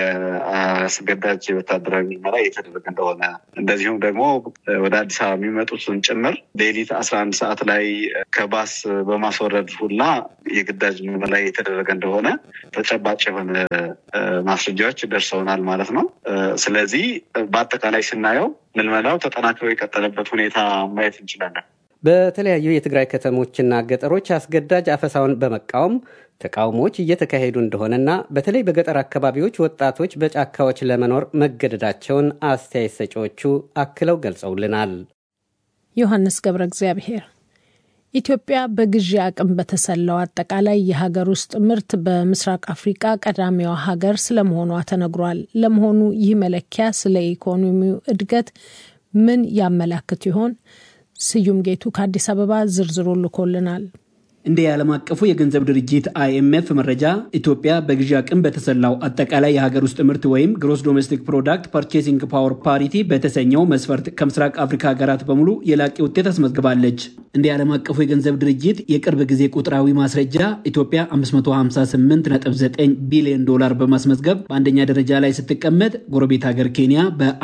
[SPEAKER 19] የአስገዳጅ ወታደራዊ ምርመራ እየተደረገ እንደሆነ እንደዚሁም ደግሞ ወደ አዲስ አበባ የሚመጡትን ጭምር ሌሊት አስራ አንድ ሰዓት ላይ ከባስ በማስወረድ ሁላ የግዳጅ ምርመራ እየተደረገ እንደሆነ ተጨባጭ የሆነ ማስረጃዎች ደርሰውናል ማለት ነው። ስለዚህ በአጠቃላይ ስናየው ምልመላው ተጠናክሮ የቀጠለበት ሁኔታ ማየት እንችላለን።
[SPEAKER 15] በተለያዩ የትግራይ ከተሞችና ገጠሮች አስገዳጅ አፈሳውን በመቃወም ተቃውሞዎች እየተካሄዱ እንደሆነና በተለይ በገጠር አካባቢዎች ወጣቶች በጫካዎች ለመኖር መገደዳቸውን አስተያየት ሰጪዎቹ አክለው ገልጸውልናል።
[SPEAKER 2] ዮሐንስ ገብረ እግዚአብሔር ኢትዮጵያ በግዢ አቅም በተሰላው አጠቃላይ የሀገር ውስጥ ምርት በምስራቅ አፍሪቃ ቀዳሚዋ ሀገር ስለመሆኗ ተነግሯል። ለመሆኑ ይህ መለኪያ ስለ ኢኮኖሚው እድገት ምን ያመላክት ይሆን? ስዩም ጌቱ ከአዲስ አበባ ዝርዝሩ ልኮልናል።
[SPEAKER 20] እንደ የዓለም አቀፉ የገንዘብ ድርጅት አይኤምኤፍ መረጃ ኢትዮጵያ በግዢ አቅም በተሰላው አጠቃላይ የሀገር ውስጥ ምርት ወይም ግሮስ ዶሜስቲክ ፕሮዳክት ፐርቼሲንግ ፓወር ፓሪቲ በተሰኘው መስፈርት ከምስራቅ አፍሪካ ሀገራት በሙሉ የላቂ ውጤት አስመዝግባለች። እንደ የዓለም አቀፉ የገንዘብ ድርጅት የቅርብ ጊዜ ቁጥራዊ ማስረጃ ኢትዮጵያ 558.9 ቢሊዮን ዶላር በማስመዝገብ በአንደኛ ደረጃ ላይ ስትቀመጥ፣ ጎረቤት ሀገር ኬንያ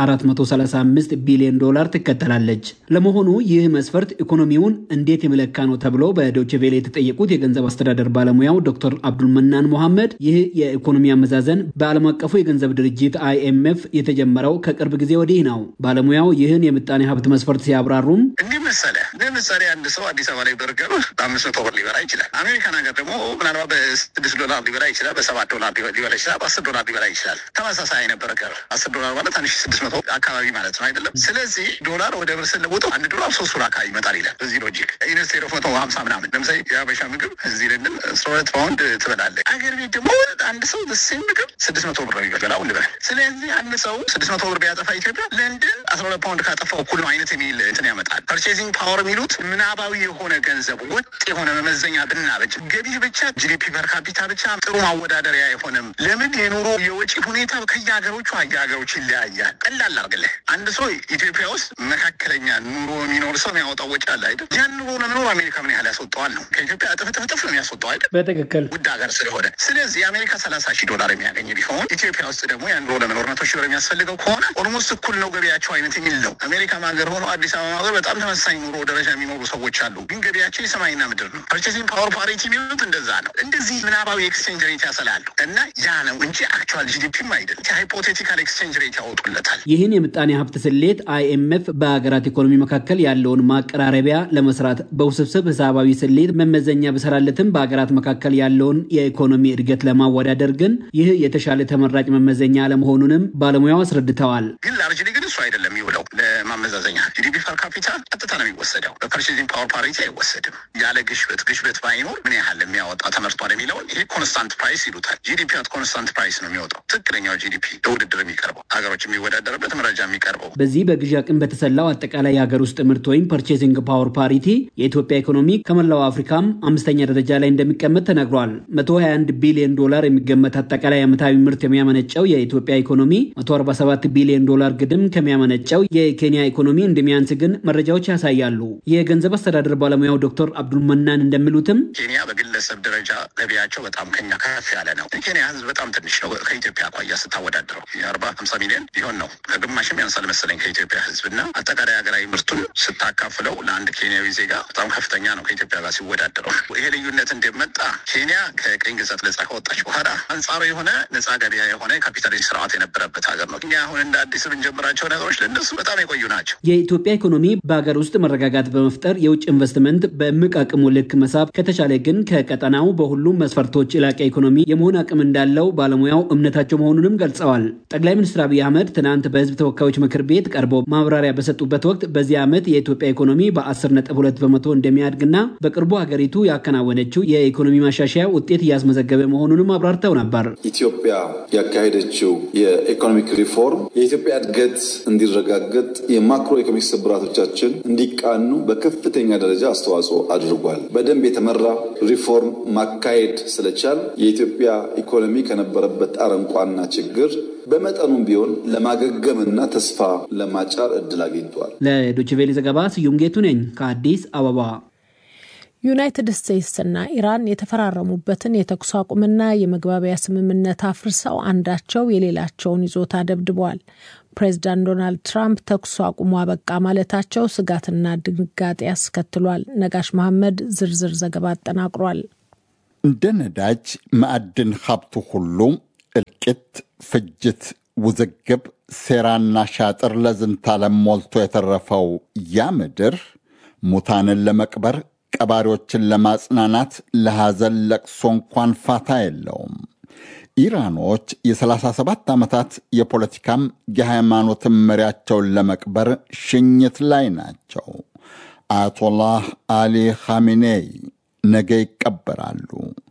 [SPEAKER 20] በ435 ቢሊዮን ዶላር ትከተላለች። ለመሆኑ ይህ መስፈርት ኢኮኖሚውን እንዴት የመለካ ነው ተብሎ በዶይቼ ቬለ የተጠየቁት የገንዘብ አስተዳደር ባለሙያው ዶክተር አብዱልመናን ሞሐመድ ይህ የኢኮኖሚ አመዛዘን በዓለም አቀፉ የገንዘብ ድርጅት አይኤምኤፍ የተጀመረው ከቅርብ ጊዜ ወዲህ ነው። ባለሙያው ይህን የምጣኔ ሀብት መስፈርት ሲያብራሩም
[SPEAKER 21] እንዲህ መሰለ ለምሳሌ አንድ ሰው አዲስ አበባ ላይ በርገር በአምስት መቶ ብር ሊበላ ይችላል። አሜሪካን ሀገር ደግሞ ምናልባት በስድስት ዶላር ሊበላ ይችላል፣ በሰባት ዶላር ሊበላ ይችላል፣ በአስር ዶላር ሊበላ ይችላል። ተመሳሳይ አይነት በርገር አስር ዶላር ማለት አንድ ሺ ስድስት መቶ አካባቢ ማለት ነው አይደለም። ስለዚህ ዶላር ወደ ብር ስንለውጠው አንድ ዶላር ሶስት ብር አካባቢ ይመጣል ይላል። በዚህ ሎጂክ ኢንስቴድ ኦፍ መቶ ሀምሳ ምናምን ለምሳሌ የሀበሻ ምግብ እዚህ ለንደን አስራ ሁለት ፓውንድ ትበላለህ። አገር ቤት ደግሞ አንድ ሰው ሴም ምግብ ስድስት መቶ ብር ነው የሚበላው ልበል። ስለዚህ አንድ ሰው ስድስት መቶ ብር ቢያጠፋ ኢትዮጵያ ለንደን አስራ ሁለት ፓውንድ ካጠፋው እኩል ነው አይነት የሚል እንትን ያመጣል። ፐርቼዚንግ ፓወር የሚሉት ምናባዊ የሆነ ገንዘብ ወጥ የሆነ መመዘኛ ብናበጅ ገቢ ብቻ ጂዲፒ ፐር ካፒታ ብቻ ጥሩ ማወዳደሪያ አይሆንም። ለምን የኑሮ የወጪ ሁኔታ ከየሀገሮቹ የሀገሮች ይለያያል። ቀላል አርግልህ አንድ ሰው ኢትዮጵያ ውስጥ መካከለኛ ኑሮ የሚኖር ሰው የሚያወጣው ወጪ አለ አይደል? ያን ኑሮ ለመኖር አሜሪካ ምን ያህል ያስወጣዋል ነው ከኢትዮጵያ እጥፍ እጥፍ እጥፍ ነው የሚያስወጣው አይደል?
[SPEAKER 20] በትክክል
[SPEAKER 21] ውድ ሀገር ስለሆነ ስለዚህ የአሜሪካ ሰላሳ ሺህ ዶላር የሚያገኝ ቢሆን ኢትዮጵያ ውስጥ ደግሞ ያን ኑሮ ለመኖር መቶ ሺህ ብር የሚያስፈልገው ከሆነ ኦልሞስት እኩል ነው ገቢያቸው አይነት የሚል ነው። አሜሪካ ሀገር ሆኖ አዲስ አበባ ሀገር በጣም ተመሳሳይ ኑሮ ደረጃ የሚኖሩ ሰዎች አሉ፣ ግን ገቢያቸው የሰማይና ምድር ነው። ፐርቼሲንግ ፓወር ፓሪቲ የሚሉት እንደዛ ነው። እንደዚህ ምናባዊ ኤክስቼንጅ ሬት ያሰላሉ እና ያ ነው እንጂ አክቹዋል ጂዲፒም አይደል። ሃይፖቴቲካል ኤክስቼንጅ ሬት ያወጡለታል።
[SPEAKER 20] ይህን የምጣኔ ሀብት ስሌት አይኤምኤፍ በሀገራት ኢኮኖሚ መካከል ያለውን ማቀራረቢያ ለመስራት በውስብስብ ሂሳባዊ ስሌት መመዘኛ ብሰራለትም በሀገራት መካከል ያለውን የኢኮኖሚ እድገት ለማወዳደር ግን ይህ የተሻለ ተመራጭ መመዘኛ አለመሆኑንም ባለሙያው አስረድተዋል።
[SPEAKER 21] ግን ላርጅሊ ግን እሱ አይደለም የሚውለው ለማመዛዘኛ ጂዲፒ ፐር ካፒታ ቀጥታ ነው የሚወሰደው። በፐርቼዚንግ ፓወር ፓሪቲ አይወሰድም። ያለ ግሽበት ግሽበት ባይኖር ምን ያህል የሚያወጣ ተመርቷል የሚለውን ይሄ ኮንስታንት ፕራይስ ይሉታል። ጂዲፒ አት ኮንስታንት ፕራይስ ነው የሚወጣው። ትክክለኛው ጂዲፒ ለውድድር የሚቀርበው ሀገሮች የሚወዳደርበት መረጃ የሚቀርበው
[SPEAKER 20] በዚህ በግዢ አቅም በተሰላው አጠቃላይ የሀገር ውስጥ ምርት ወይም ፐርቼዚንግ ፓወር ፓሪቲ የኢትዮጵያ ኢኮኖሚ ከመላው አፍሪካም አምስተኛ ደረጃ ላይ እንደሚቀመጥ ተነግሯል። 121 ቢሊዮን ዶላር የሚገመት አጠቃላይ ዓመታዊ ምርት የሚያመነጨው የኢትዮጵያ ኢኮኖሚ 147 ቢሊዮን ዶላር ግድም ከሚያመነጨው የኬንያ ኢኮኖሚ እንደሚያንስ ግን መረጃዎች ያሳያሉ። የገንዘብ አስተዳደር ባለሙያው ዶክተር አብዱልመናን እንደሚሉትም
[SPEAKER 21] ኬንያ በግለሰብ ደረጃ ገቢያቸው በጣም ከኛ ከፍ ያለ ነው። የኬንያ ሕዝብ በጣም ትንሽ ነው ከኢትዮጵያ አኳያ ስታወዳድረው የአርባ ሀምሳ ሚሊዮን ሊሆን ነው ከግማሽም ያንሳል መሰለኝ ከኢትዮጵያ ሕዝብ እና አጠቃላይ ሀገራዊ ምርቱን ስታካፍለው ለአንድ ኬንያዊ ዜጋ በጣም ከፍተኛ ነው ከኢትዮጵያ ጋር ሲወዳደረው። ይሄ ልዩነት እንደመጣ ኬንያ ከቀኝ ግዛት ነጻ ከወጣች በኋላ አንጻሩ የሆነ ነጻ ገበያ የሆነ የካፒታሊስት ስርዓት የነበረበት ሀገር ነው። እኛ አሁን እንደ አዲስ የምንጀምራቸው ነገሮች ለእነሱ በጣም የቆዩ ናቸው።
[SPEAKER 20] የኢትዮጵያ ኢኮኖሚ በሀገር ውስጥ መረጋጋት በመፍጠር የውጭ ኢንቨስትመንት በእምቅ አቅሙ ልክ መሳብ ከተቻለ ግን ከቀጠናው በሁሉም መስፈርቶች የላቀ ኢኮኖሚ የመሆን አቅም እንዳለው ባለሙያው እምነታቸው መሆኑንም ገልጸዋል። ጠቅላይ ሚኒስትር አብይ አህመድ ትናንት በህዝብ ተወካዮች ምክር ቤት ቤት ቀርበው ማብራሪያ በሰጡበት ወቅት በዚህ ዓመት የኢትዮጵያ ኢኮኖሚ በ10.2 በመቶ እንደሚያድግና በቅርቡ ሀገሪቱ ያከናወነችው የኢኮኖሚ ማሻሻያ ውጤት እያስመዘገበ መሆኑንም አብራርተው ነበር።
[SPEAKER 3] ኢትዮጵያ ያካሄደችው የኢኮኖሚክ ሪፎርም የኢትዮጵያ እድገት እንዲረጋገጥ የማክሮ ኢኮኖሚክ ስብራቶቻችን እንዲቃኑ በከፍተኛ ደረጃ አስተዋጽኦ አድርጓል። በደንብ የተመራ ሪፎርም ማካሄድ ስለቻል የኢትዮጵያ ኢኮኖሚ ከነበረበት አረንቋና ችግር በመጠኑም ቢሆን ለማገገምና ተስፋ ለማጫር እድል አግኝቷል።
[SPEAKER 20] ለዶችቬሌ ዘገባ ስዩም ጌቱ ነኝ ከአዲስ አበባ።
[SPEAKER 2] ዩናይትድ ስቴትስና ኢራን የተፈራረሙበትን የተኩስ አቁምና የመግባቢያ ስምምነት አፍርሰው አንዳቸው የሌላቸውን ይዞታ ደብድበዋል። ፕሬዚዳንት ዶናልድ ትራምፕ ተኩስ አቁሙ አበቃ ማለታቸው ስጋትና ድንጋጤ አስከትሏል። ነጋሽ መሐመድ ዝርዝር ዘገባ አጠናቅሯል።
[SPEAKER 1] እንደ ነዳጅ፣ ማዕድን ሀብቱ ሁሉ እልቂት፣ ፍጅት፣ ውዝግብ፣ ሴራና ሻጥር ለዝንታለም ሞልቶ የተረፈው ያ ምድር ሙታንን ለመቅበር ቀባሪዎችን ለማጽናናት ለሐዘን ለቅሶ እንኳን ፋታ የለውም። ኢራኖች የ37 ዓመታት የፖለቲካም የሃይማኖትም መሪያቸውን ለመቅበር ሽኝት ላይ ናቸው። አያቶላህ አሊ ኻሜኔይ ነገ ይቀበራሉ።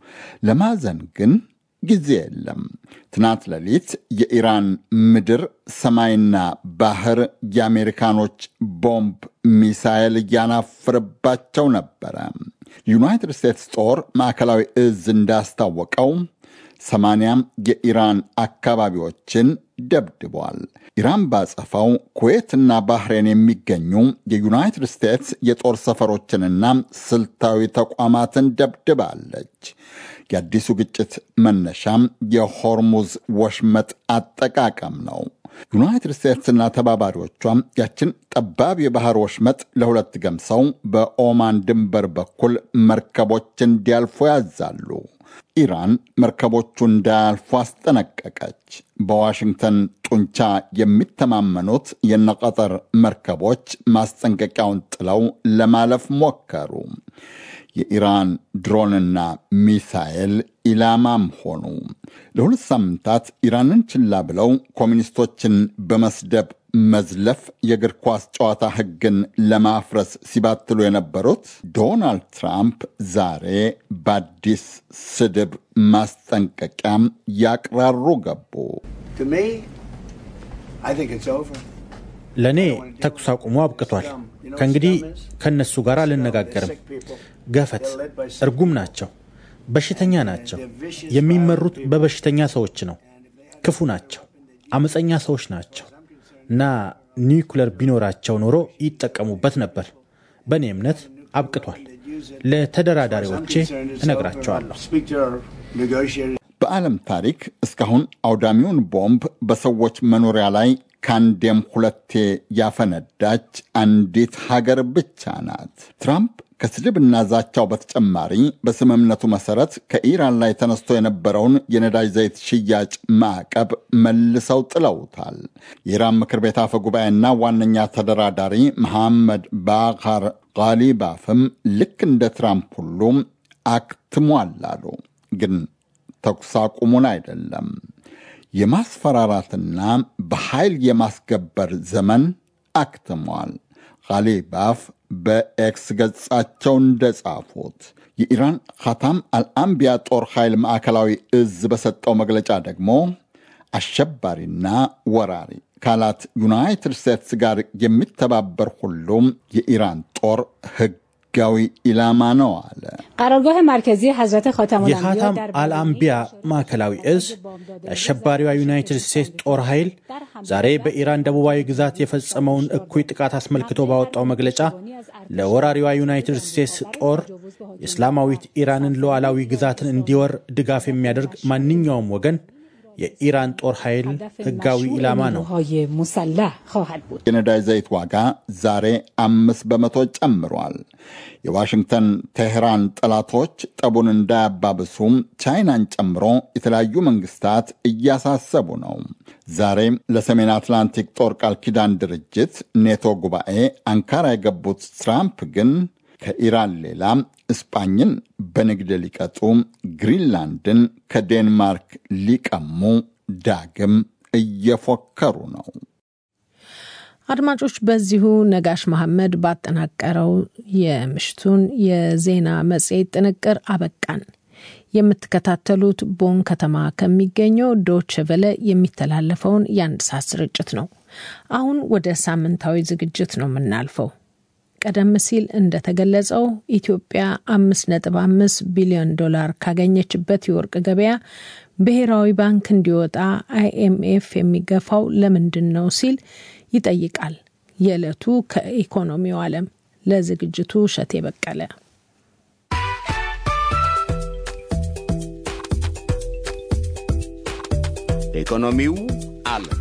[SPEAKER 1] ለማዘን ግን ጊዜ የለም። ትናንት ሌሊት የኢራን ምድር ሰማይና ባህር የአሜሪካኖች ቦምብ ሚሳኤል እያናፍርባቸው ነበረ። ዩናይትድ ስቴትስ ጦር ማዕከላዊ እዝ እንዳስታወቀው ሰማንያም የኢራን አካባቢዎችን ደብድቧል። ኢራን ባጸፋው ኩዌትና ባህሬን የሚገኙ የዩናይትድ ስቴትስ የጦር ሰፈሮችንና ስልታዊ ተቋማትን ደብድባለች። የአዲሱ ግጭት መነሻም የሆርሙዝ ወሽመጥ አጠቃቀም ነው። ዩናይትድ ስቴትስና ተባባሪዎቿም ያችን ጠባብ የባህር ወሽመጥ ለሁለት ገምሰው በኦማን ድንበር በኩል መርከቦች እንዲያልፉ ያዛሉ። ኢራን መርከቦቹ እንዳያልፉ አስጠነቀቀች። በዋሽንግተን ጡንቻ የሚተማመኑት የነቀጠር መርከቦች ማስጠንቀቂያውን ጥለው ለማለፍ ሞከሩ። የኢራን ድሮንና ሚሳኤል ኢላማም ሆኑ። ለሁለት ሳምንታት ኢራንን ችላ ብለው ኮሚኒስቶችን በመስደብ መዝለፍ የእግር ኳስ ጨዋታ ሕግን ለማፍረስ ሲባትሉ የነበሩት ዶናልድ ትራምፕ ዛሬ በአዲስ ስድብ ማስጠንቀቂያም ያቅራሩ ገቡ።
[SPEAKER 22] ለእኔ ተኩስ አቁሙ አብቅቷል። ከእንግዲህ ከእነሱ ጋር አልነጋገርም። ገፈት እርጉም ናቸው፣ በሽተኛ ናቸው። የሚመሩት በበሽተኛ ሰዎች ነው። ክፉ ናቸው፣ አመፀኛ ሰዎች ናቸው እና ኒውክለር ቢኖራቸው ኖሮ ይጠቀሙበት ነበር። በእኔ እምነት አብቅቷል። ለተደራዳሪዎቼ እነግራቸዋለሁ።
[SPEAKER 1] በዓለም ታሪክ እስካሁን አውዳሚውን ቦምብ በሰዎች መኖሪያ ላይ ከአንዴም ሁለቴ ያፈነዳች አንዲት ሀገር ብቻ ናት። ትራምፕ ከስድብና ዛቻው በተጨማሪ በስምምነቱ መሰረት ከኢራን ላይ ተነስቶ የነበረውን የነዳጅ ዘይት ሽያጭ ማዕቀብ መልሰው ጥለውታል። የኢራን ምክር ቤት አፈ ጉባኤና ዋነኛ ተደራዳሪ መሐመድ ባኻር ጋሊባፍም ልክ እንደ ትራምፕ ሁሉ አክትሟል አሉ። ግን ተኩስ አቁሙን አይደለም የማስፈራራትና በኃይል የማስገበር ዘመን አክትሟል። ጋሊባፍ በኤክስ ገጻቸው እንደጻፉት የኢራን ኻታም አልአምቢያ ጦር ኃይል ማዕከላዊ እዝ በሰጠው መግለጫ ደግሞ አሸባሪና ወራሪ ካላት ዩናይትድ ስቴትስ ጋር የሚተባበር ሁሉም የኢራን ጦር ህጋዊ ኢላማ ነው አለ።
[SPEAKER 23] ቀራርጋህ ማርከዚ ሐዘተ
[SPEAKER 22] የኻታም አልአምቢያ ማዕከላዊ እዝ የአሸባሪዋ ዩናይትድ ስቴትስ ጦር ኃይል ዛሬ በኢራን ደቡባዊ ግዛት የፈጸመውን እኩይ ጥቃት አስመልክቶ ባወጣው መግለጫ ለወራሪዋ ዩናይትድ ስቴትስ ጦር የእስላማዊት ኢራንን ሉዓላዊ ግዛትን እንዲወር ድጋፍ የሚያደርግ ማንኛውም ወገን የኢራን ጦር ኃይል ህጋዊ ኢላማ ነው።
[SPEAKER 1] የነዳጅ ዘይት ዋጋ ዛሬ አምስት በመቶ ጨምሯል። የዋሽንግተን ቴህራን ጠላቶች ጠቡን እንዳያባብሱም ቻይናን ጨምሮ የተለያዩ መንግስታት እያሳሰቡ ነው። ዛሬ ለሰሜን አትላንቲክ ጦር ቃል ኪዳን ድርጅት ኔቶ ጉባኤ አንካራ የገቡት ትራምፕ ግን ከኢራን ሌላ እስጳኝን በንግድ ሊቀጡ፣ ግሪንላንድን ከዴንማርክ ሊቀሙ ዳግም እየፎከሩ ነው።
[SPEAKER 2] አድማጮች፣ በዚሁ ነጋሽ መሐመድ ባጠናቀረው የምሽቱን የዜና መጽሔት ጥንቅር አበቃን። የምትከታተሉት ቦን ከተማ ከሚገኘው ዶች ቨለ የሚተላለፈውን የአንድ ሰዓት ስርጭት ነው። አሁን ወደ ሳምንታዊ ዝግጅት ነው የምናልፈው። ቀደም ሲል እንደተገለጸው ኢትዮጵያ አምስት ነጥብ አምስት ቢሊዮን ዶላር ካገኘችበት የወርቅ ገበያ ብሔራዊ ባንክ እንዲወጣ አይኤምኤፍ የሚገፋው ለምንድን ነው ሲል ይጠይቃል። የዕለቱ ከኢኮኖሚው ዓለም ለዝግጅቱ እሸቴ በቀለ
[SPEAKER 4] ኢኮኖሚው ዓለም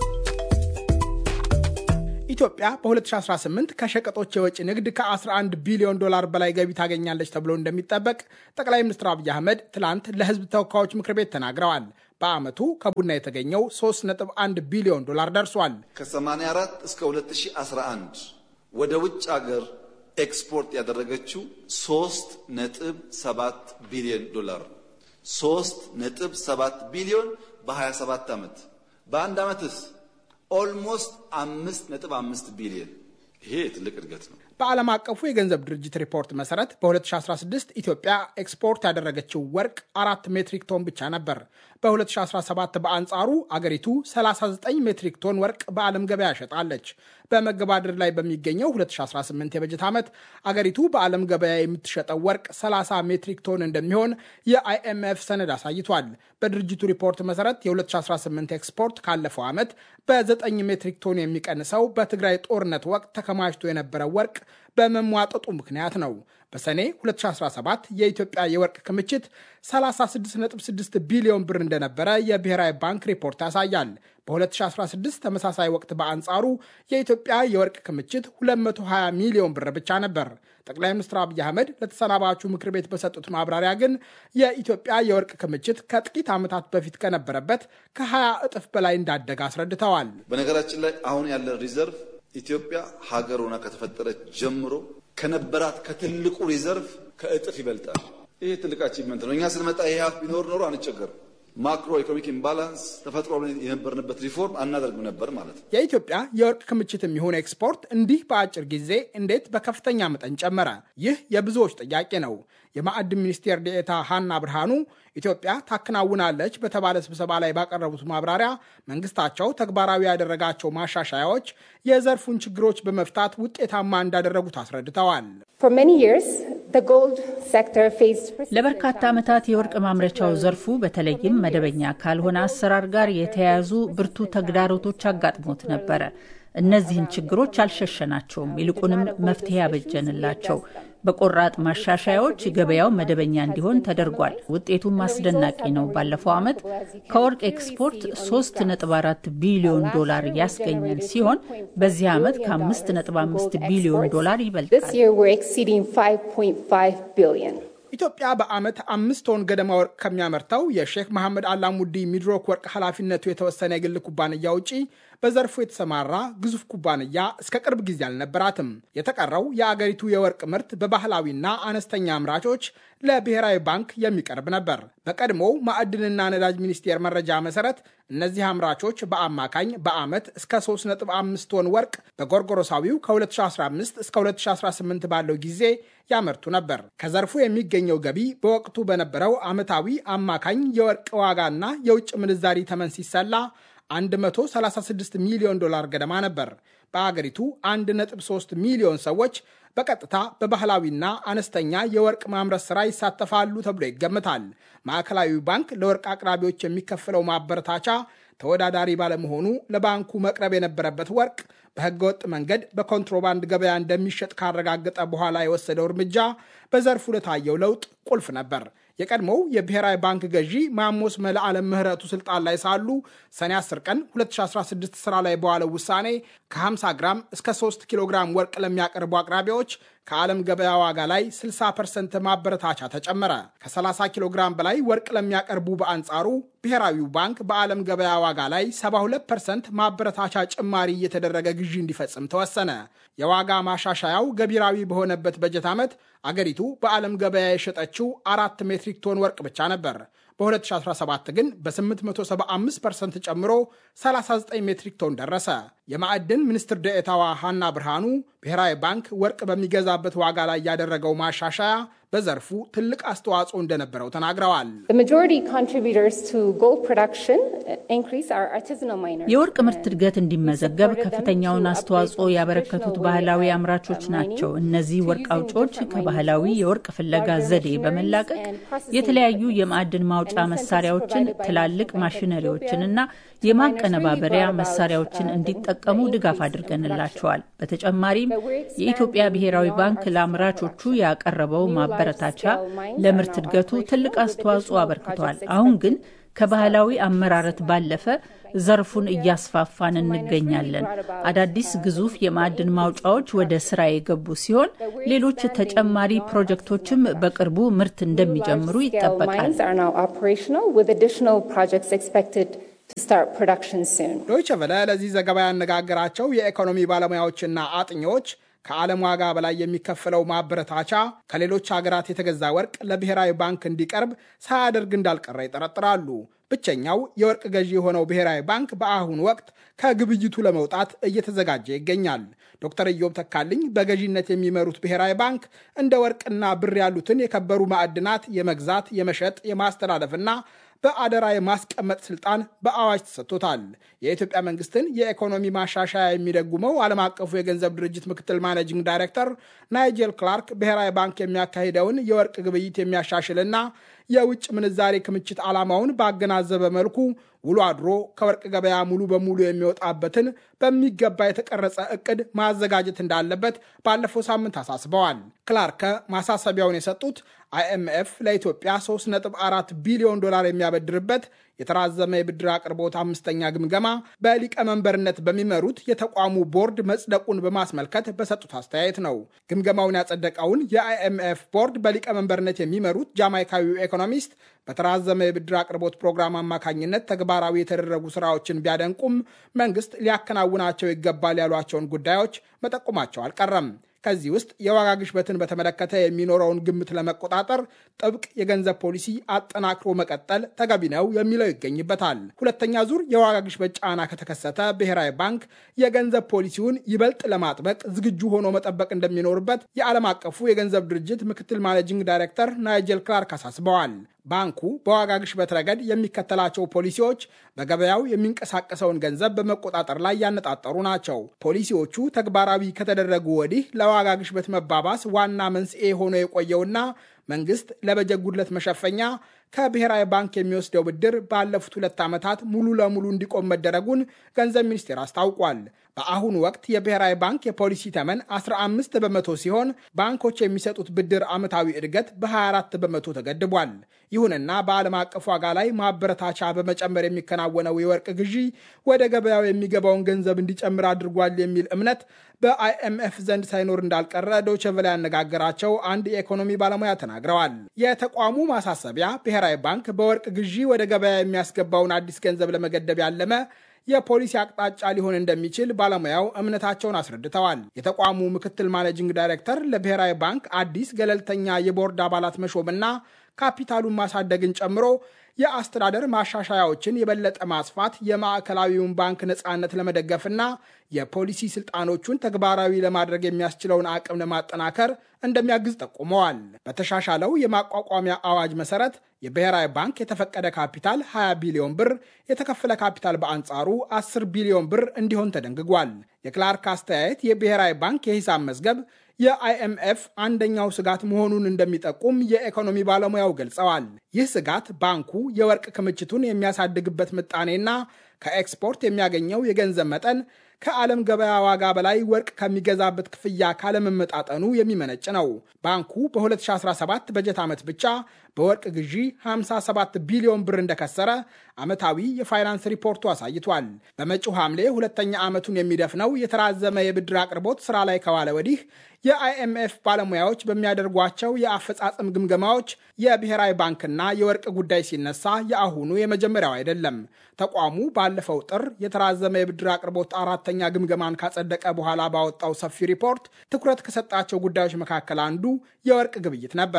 [SPEAKER 7] ኢትዮጵያ በ2018 ከሸቀጦች የወጪ ንግድ ከ11 ቢሊዮን ዶላር በላይ ገቢ ታገኛለች ተብሎ እንደሚጠበቅ ጠቅላይ ሚኒስትር አብይ አህመድ ትላንት ለሕዝብ ተወካዮች ምክር ቤት ተናግረዋል። በዓመቱ ከቡና የተገኘው 3.1 ቢሊዮን ዶላር ደርሷል።
[SPEAKER 3] ከ84 እስከ 2011 ወደ ውጭ ሀገር ኤክስፖርት ያደረገችው 3.7 ቢሊዮን ዶላር 3.7 ቢሊዮን በ27 ዓመት በአንድ ዓመትስ ኦልሞስት አምስት ነጥብ አምስት ቢሊዮን ይሄ ትልቅ እድገት ነው።
[SPEAKER 7] በዓለም አቀፉ የገንዘብ ድርጅት ሪፖርት መሰረት በ2016 ኢትዮጵያ ኤክስፖርት ያደረገችው ወርቅ አራት ሜትሪክ ቶን ብቻ ነበር። በ2017 በአንጻሩ አገሪቱ 39 ሜትሪክ ቶን ወርቅ በዓለም ገበያ ሸጣለች። በመገባደር ላይ በሚገኘው 2018 የበጀት ዓመት አገሪቱ በዓለም ገበያ የምትሸጠው ወርቅ 30 ሜትሪክ ቶን እንደሚሆን የአይኤምኤፍ ሰነድ አሳይቷል። በድርጅቱ ሪፖርት መሰረት የ2018 ኤክስፖርት ካለፈው ዓመት በ9 ሜትሪክ ቶን የሚቀንሰው በትግራይ ጦርነት ወቅት ተከማችቶ የነበረው ወርቅ በመሟጠጡ ምክንያት ነው። በሰኔ 2017 የኢትዮጵያ የወርቅ ክምችት 36.6 ቢሊዮን ብር እንደነበረ የብሔራዊ ባንክ ሪፖርት ያሳያል። በ2016 ተመሳሳይ ወቅት በአንጻሩ የኢትዮጵያ የወርቅ ክምችት 220 ሚሊዮን ብር ብቻ ነበር። ጠቅላይ ሚኒስትር አብይ አህመድ ለተሰናባቹ ምክር ቤት በሰጡት ማብራሪያ ግን የኢትዮጵያ የወርቅ ክምችት ከጥቂት ዓመታት በፊት ከነበረበት ከ20 እጥፍ በላይ እንዳደገ አስረድተዋል።
[SPEAKER 3] በነገራችን ላይ አሁን ያለን ሪዘርቭ ኢትዮጵያ ሀገር ሆና ከተፈጠረች ጀምሮ ከነበራት ከትልቁ ሪዘርቭ ከእጥፍ ይበልጣል። ይሄ ትልቅ አቺቭመንት ነው። እኛ ስንመጣ ይሄ ሀፍ ቢኖር ኖሮ አንቸገርም። ማክሮ ኢኮኖሚክ ኢምባላንስ ተፈጥሮ የነበርንበት ሪፎርም አናደርግም ነበር ማለት ነው።
[SPEAKER 7] የኢትዮጵያ የወርቅ ክምችት የሚሆን ኤክስፖርት እንዲህ በአጭር ጊዜ እንዴት በከፍተኛ መጠን ጨመረ? ይህ የብዙዎች ጥያቄ ነው። የማዕድን ሚኒስቴር ዴኤታ ሀና ብርሃኑ ኢትዮጵያ ታከናውናለች በተባለ ስብሰባ ላይ ባቀረቡት ማብራሪያ መንግስታቸው ተግባራዊ ያደረጋቸው ማሻሻያዎች የዘርፉን ችግሮች በመፍታት ውጤታማ እንዳደረጉት አስረድተዋል።
[SPEAKER 9] ለበርካታ ዓመታት የወርቅ ማምረቻው ዘርፉ በተለይም መደበኛ ካልሆነ አሰራር ጋር የተያያዙ ብርቱ ተግዳሮቶች አጋጥሞት ነበረ። እነዚህን ችግሮች አልሸሸናቸውም፣ ይልቁንም መፍትሄ ያበጀንላቸው በቆራጥ ማሻሻያዎች ገበያው መደበኛ እንዲሆን ተደርጓል። ውጤቱም አስደናቂ ነው። ባለፈው ዓመት ከወርቅ ኤክስፖርት 3.4 ቢሊዮን ዶላር ያስገኘን ሲሆን በዚህ ዓመት ከ5.5 ቢሊዮን ዶላር ይበልጣል።
[SPEAKER 7] ኢትዮጵያ በዓመት አምስት ቶን ገደማ ወርቅ ከሚያመርተው የሼክ መሐመድ አላሙዲ ሚድሮክ ወርቅ ኃላፊነቱ የተወሰነ የግል ኩባንያ ውጪ በዘርፉ የተሰማራ ግዙፍ ኩባንያ እስከ ቅርብ ጊዜ አልነበራትም። የተቀረው የአገሪቱ የወርቅ ምርት በባህላዊና አነስተኛ አምራቾች ለብሔራዊ ባንክ የሚቀርብ ነበር። በቀድሞው ማዕድንና ነዳጅ ሚኒስቴር መረጃ መሰረት እነዚህ አምራቾች በአማካኝ በዓመት እስከ 3.5 ቶን ወርቅ በጎርጎሮሳዊው ከ2015 እስከ 2018 ባለው ጊዜ ያመርቱ ነበር። ከዘርፉ የሚገኘው ገቢ በወቅቱ በነበረው ዓመታዊ አማካኝ የወርቅ ዋጋና የውጭ ምንዛሪ ተመን ሲሰላ 136 ሚሊዮን ዶላር ገደማ ነበር። በአገሪቱ 1.3 ሚሊዮን ሰዎች በቀጥታ በባህላዊና አነስተኛ የወርቅ ማምረት ሥራ ይሳተፋሉ ተብሎ ይገምታል። ማዕከላዊ ባንክ ለወርቅ አቅራቢዎች የሚከፍለው ማበረታቻ ተወዳዳሪ ባለመሆኑ ለባንኩ መቅረብ የነበረበት ወርቅ በሕገወጥ መንገድ በኮንትሮባንድ ገበያ እንደሚሸጥ ካረጋገጠ በኋላ የወሰደው እርምጃ በዘርፉ ለታየው ለውጥ ቁልፍ ነበር። የቀድሞው የብሔራዊ ባንክ ገዢ ማሞስ መልዓለም ምህረቱ ስልጣን ላይ ሳሉ ሰኔ 10 ቀን 2016 ስራ ላይ በዋለው ውሳኔ ከ50 ግራም እስከ 3 ኪሎ ግራም ወርቅ ለሚያቀርቡ አቅራቢዎች ከዓለም ገበያ ዋጋ ላይ 60 ፐርሰንት ማበረታቻ ተጨመረ። ከ30 ኪሎ ግራም በላይ ወርቅ ለሚያቀርቡ በአንጻሩ ብሔራዊው ባንክ በዓለም ገበያ ዋጋ ላይ 72 ፐርሰንት ማበረታቻ ጭማሪ እየተደረገ ግዢ እንዲፈጽም ተወሰነ። የዋጋ ማሻሻያው ገቢራዊ በሆነበት በጀት ዓመት አገሪቱ በዓለም ገበያ የሸጠችው አራት ሜትሪክ ቶን ወርቅ ብቻ ነበር። በ2017 ግን በ875 ፐርሰንት ጨምሮ 39 ሜትሪክ ቶን ደረሰ። የማዕድን ሚኒስትር ደኤታዋ ሀና ብርሃኑ ብሔራዊ ባንክ ወርቅ በሚገዛበት ዋጋ ላይ ያደረገው ማሻሻያ በዘርፉ ትልቅ አስተዋጽኦ እንደነበረው ተናግረዋል።
[SPEAKER 9] የወርቅ ምርት እድገት እንዲመዘገብ ከፍተኛውን አስተዋጽኦ ያበረከቱት ባህላዊ አምራቾች ናቸው። እነዚህ ወርቅ አውጪዎች ከባህላዊ የወርቅ ፍለጋ ዘዴ በመላቀቅ የተለያዩ የማዕድን ማውጫ መሳሪያዎችን፣ ትላልቅ ማሽነሪዎችንና የማቀነባበሪያ መሳሪያዎችን እንዲጠቀሙ ድጋፍ አድርገንላቸዋል። በተጨማሪም የኢትዮጵያ ብሔራዊ ባንክ ለአምራቾቹ ያቀረበው ማበረታቻ ለምርት እድገቱ ትልቅ አስተዋጽኦ አበርክቷል። አሁን ግን ከባህላዊ አመራረት ባለፈ ዘርፉን እያስፋፋን እንገኛለን። አዳዲስ ግዙፍ የማዕድን ማውጫዎች ወደ ስራ የገቡ ሲሆን ሌሎች ተጨማሪ ፕሮጀክቶችም በቅርቡ ምርት እንደሚጀምሩ ይጠበቃል።
[SPEAKER 7] ዶይቸ ቨለ ለዚህ ዘገባ ያነጋገራቸው የኢኮኖሚ ባለሙያዎችና አጥኚዎች ከዓለም ዋጋ በላይ የሚከፈለው ማበረታቻ ከሌሎች ሀገራት የተገዛ ወርቅ ለብሔራዊ ባንክ እንዲቀርብ ሳያደርግ እንዳልቀረ ይጠረጥራሉ። ብቸኛው የወርቅ ገዢ የሆነው ብሔራዊ ባንክ በአሁኑ ወቅት ከግብይቱ ለመውጣት እየተዘጋጀ ይገኛል። ዶክተር ኢዮብ ተካልኝ በገዢነት የሚመሩት ብሔራዊ ባንክ እንደ ወርቅና ብር ያሉትን የከበሩ ማዕድናት የመግዛት፣ የመሸጥ፣ የማስተላለፍና በአደራ የማስቀመጥ ስልጣን በአዋጅ ተሰጥቶታል። የኢትዮጵያ መንግስትን የኢኮኖሚ ማሻሻያ የሚደጉመው ዓለም አቀፉ የገንዘብ ድርጅት ምክትል ማኔጂንግ ዳይሬክተር ናይጄል ክላርክ ብሔራዊ ባንክ የሚያካሂደውን የወርቅ ግብይት የሚያሻሽልና የውጭ ምንዛሬ ክምችት ዓላማውን ባገናዘበ መልኩ ውሎ አድሮ ከወርቅ ገበያ ሙሉ በሙሉ የሚወጣበትን በሚገባ የተቀረጸ እቅድ ማዘጋጀት እንዳለበት ባለፈው ሳምንት አሳስበዋል። ክላርከ ማሳሰቢያውን የሰጡት አይኤምኤፍ ለኢትዮጵያ 3.4 ቢሊዮን ዶላር የሚያበድርበት የተራዘመ የብድር አቅርቦት አምስተኛ ግምገማ በሊቀመንበርነት በሚመሩት የተቋሙ ቦርድ መጽደቁን በማስመልከት በሰጡት አስተያየት ነው። ግምገማውን ያጸደቀውን የአይኤምኤፍ ቦርድ በሊቀመንበርነት የሚመሩት ጃማይካዊው ኢኮኖሚስት በተራዘመ የብድር አቅርቦት ፕሮግራም አማካኝነት ተግባራዊ የተደረጉ ስራዎችን ቢያደንቁም መንግስት ሊያከናውናቸው ይገባል ያሏቸውን ጉዳዮች መጠቆማቸው አልቀረም። ከዚህ ውስጥ የዋጋ ግሽበትን በተመለከተ የሚኖረውን ግምት ለመቆጣጠር ጥብቅ የገንዘብ ፖሊሲ አጠናክሮ መቀጠል ተገቢ ነው የሚለው ይገኝበታል። ሁለተኛ ዙር የዋጋ ግሽበት ጫና ከተከሰተ ብሔራዊ ባንክ የገንዘብ ፖሊሲውን ይበልጥ ለማጥበቅ ዝግጁ ሆኖ መጠበቅ እንደሚኖርበት የዓለም አቀፉ የገንዘብ ድርጅት ምክትል ማኔጂንግ ዳይሬክተር ናይጄል ክላርክ አሳስበዋል። ባንኩ በዋጋ ግሽበት ረገድ የሚከተላቸው ፖሊሲዎች በገበያው የሚንቀሳቀሰውን ገንዘብ በመቆጣጠር ላይ ያነጣጠሩ ናቸው። ፖሊሲዎቹ ተግባራዊ ከተደረጉ ወዲህ ለዋጋ ግሽበት መባባስ ዋና መንስኤ ሆኖ የቆየውና መንግስት ለበጀት ጉድለት መሸፈኛ ከብሔራዊ ባንክ የሚወስደው ብድር ባለፉት ሁለት ዓመታት ሙሉ ለሙሉ እንዲቆም መደረጉን ገንዘብ ሚኒስቴር አስታውቋል። በአሁኑ ወቅት የብሔራዊ ባንክ የፖሊሲ ተመን 15 በመቶ ሲሆን ባንኮች የሚሰጡት ብድር ዓመታዊ እድገት በ24 በመቶ ተገድቧል። ይሁንና በዓለም አቀፍ ዋጋ ላይ ማበረታቻ በመጨመር የሚከናወነው የወርቅ ግዢ ወደ ገበያው የሚገባውን ገንዘብ እንዲጨምር አድርጓል የሚል እምነት በአይኤምኤፍ ዘንድ ሳይኖር እንዳልቀረ ዶይቼ ቬለ ያነጋገራቸው አንድ የኢኮኖሚ ባለሙያ ተናግረዋል። የተቋሙ ማሳሰቢያ ብሔራዊ ባንክ በወርቅ ግዢ ወደ ገበያ የሚያስገባውን አዲስ ገንዘብ ለመገደብ ያለመ የፖሊሲ አቅጣጫ ሊሆን እንደሚችል ባለሙያው እምነታቸውን አስረድተዋል። የተቋሙ ምክትል ማኔጂንግ ዳይሬክተር ለብሔራዊ ባንክ አዲስ ገለልተኛ የቦርድ አባላት መሾምና ካፒታሉን ማሳደግን ጨምሮ የአስተዳደር ማሻሻያዎችን የበለጠ ማስፋት የማዕከላዊውን ባንክ ነፃነት ለመደገፍና የፖሊሲ ስልጣኖቹን ተግባራዊ ለማድረግ የሚያስችለውን አቅም ለማጠናከር እንደሚያግዝ ጠቁመዋል። በተሻሻለው የማቋቋሚያ አዋጅ መሰረት የብሔራዊ ባንክ የተፈቀደ ካፒታል 20 ቢሊዮን ብር፣ የተከፈለ ካፒታል በአንጻሩ 10 ቢሊዮን ብር እንዲሆን ተደንግጓል። የክላርክ አስተያየት የብሔራዊ ባንክ የሂሳብ መዝገብ የአይኤምኤፍ አንደኛው ስጋት መሆኑን እንደሚጠቁም የኢኮኖሚ ባለሙያው ገልጸዋል። ይህ ስጋት ባንኩ የወርቅ ክምችቱን የሚያሳድግበት ምጣኔና ከኤክስፖርት የሚያገኘው የገንዘብ መጠን ከዓለም ገበያ ዋጋ በላይ ወርቅ ከሚገዛበት ክፍያ ካለመመጣጠኑ የሚመነጭ ነው። ባንኩ በ2017 በጀት ዓመት ብቻ በወርቅ ግዢ 57 ቢሊዮን ብር እንደከሰረ ዓመታዊ የፋይናንስ ሪፖርቱ አሳይቷል። በመጪው ሐምሌ ሁለተኛ ዓመቱን የሚደፍነው የተራዘመ የብድር አቅርቦት ሥራ ላይ ከዋለ ወዲህ የአይኤምኤፍ ባለሙያዎች በሚያደርጓቸው የአፈጻጸም ግምገማዎች የብሔራዊ ባንክና የወርቅ ጉዳይ ሲነሳ የአሁኑ የመጀመሪያው አይደለም። ተቋሙ ባለፈው ጥር የተራዘመ የብድር አቅርቦት አራተኛ ግምገማን ካጸደቀ በኋላ ባወጣው ሰፊ ሪፖርት ትኩረት ከሰጣቸው ጉዳዮች መካከል አንዱ የወርቅ ግብይት ነበር።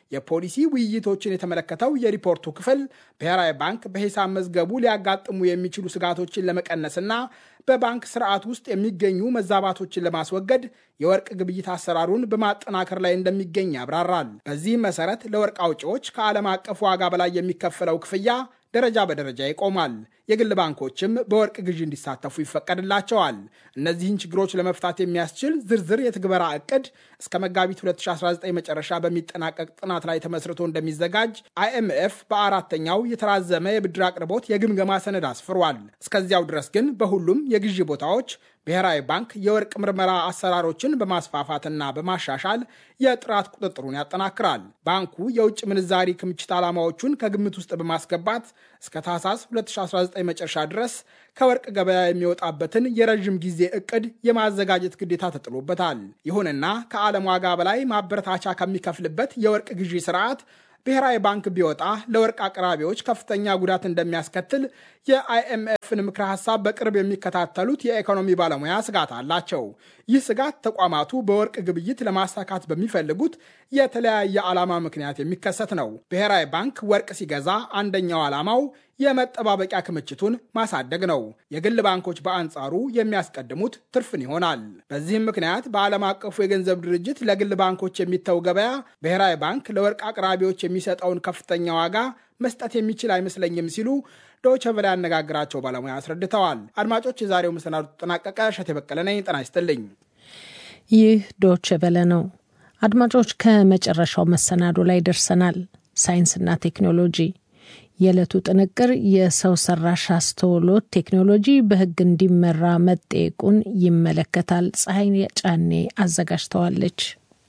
[SPEAKER 7] የፖሊሲ ውይይቶችን የተመለከተው የሪፖርቱ ክፍል ብሔራዊ ባንክ በሂሳብ መዝገቡ ሊያጋጥሙ የሚችሉ ስጋቶችን ለመቀነስና በባንክ ስርዓት ውስጥ የሚገኙ መዛባቶችን ለማስወገድ የወርቅ ግብይት አሰራሩን በማጠናከር ላይ እንደሚገኝ ያብራራል። በዚህም መሰረት ለወርቅ አውጪዎች ከዓለም አቀፍ ዋጋ በላይ የሚከፈለው ክፍያ ደረጃ በደረጃ ይቆማል። የግል ባንኮችም በወርቅ ግዢ እንዲሳተፉ ይፈቀድላቸዋል። እነዚህን ችግሮች ለመፍታት የሚያስችል ዝርዝር የትግበራ እቅድ እስከ መጋቢት 2019 መጨረሻ በሚጠናቀቅ ጥናት ላይ ተመስርቶ እንደሚዘጋጅ አይኤምኤፍ በአራተኛው የተራዘመ የብድር አቅርቦት የግምገማ ሰነድ አስፍሯል። እስከዚያው ድረስ ግን በሁሉም የግዢ ቦታዎች ብሔራዊ ባንክ የወርቅ ምርመራ አሰራሮችን በማስፋፋትና በማሻሻል የጥራት ቁጥጥሩን ያጠናክራል። ባንኩ የውጭ ምንዛሪ ክምችት ዓላማዎቹን ከግምት ውስጥ በማስገባት እስከ ታህሳስ 2019 መጨረሻ ድረስ ከወርቅ ገበያ የሚወጣበትን የረዥም ጊዜ እቅድ የማዘጋጀት ግዴታ ተጥሎበታል። ይሁንና ከዓለም ዋጋ በላይ ማበረታቻ ከሚከፍልበት የወርቅ ግዢ ስርዓት ብሔራዊ ባንክ ቢወጣ ለወርቅ አቅራቢዎች ከፍተኛ ጉዳት እንደሚያስከትል የአይኤምኤፍን ምክረ ሀሳብ በቅርብ የሚከታተሉት የኢኮኖሚ ባለሙያ ስጋት አላቸው። ይህ ስጋት ተቋማቱ በወርቅ ግብይት ለማሳካት በሚፈልጉት የተለያየ ዓላማ ምክንያት የሚከሰት ነው። ብሔራዊ ባንክ ወርቅ ሲገዛ አንደኛው ዓላማው የመጠባበቂያ ክምችቱን ማሳደግ ነው። የግል ባንኮች በአንጻሩ የሚያስቀድሙት ትርፍን ይሆናል። በዚህም ምክንያት በዓለም አቀፉ የገንዘብ ድርጅት ለግል ባንኮች የሚተው ገበያ ብሔራዊ ባንክ ለወርቅ አቅራቢዎች የሚሰጠውን ከፍተኛ ዋጋ መስጠት የሚችል አይመስለኝም ሲሉ ዶይቼ ቬለ ያነጋግራቸው ባለሙያ አስረድተዋል። አድማጮች፣ የዛሬው መሰናዱ ተጠናቀቀ። እሸቴ በቀለ ነኝ። ጤና ይስጥልኝ።
[SPEAKER 2] ይህ ዶይቼ ቬለ ነው። አድማጮች፣ ከመጨረሻው መሰናዶ ላይ ደርሰናል። ሳይንስና ቴክኖሎጂ የዕለቱ ጥንቅር የሰው ሰራሽ አስተውሎት ቴክኖሎጂ በሕግ እንዲመራ መጠየቁን ይመለከታል። ፀሐይ ጫኔ አዘጋጅተዋለች።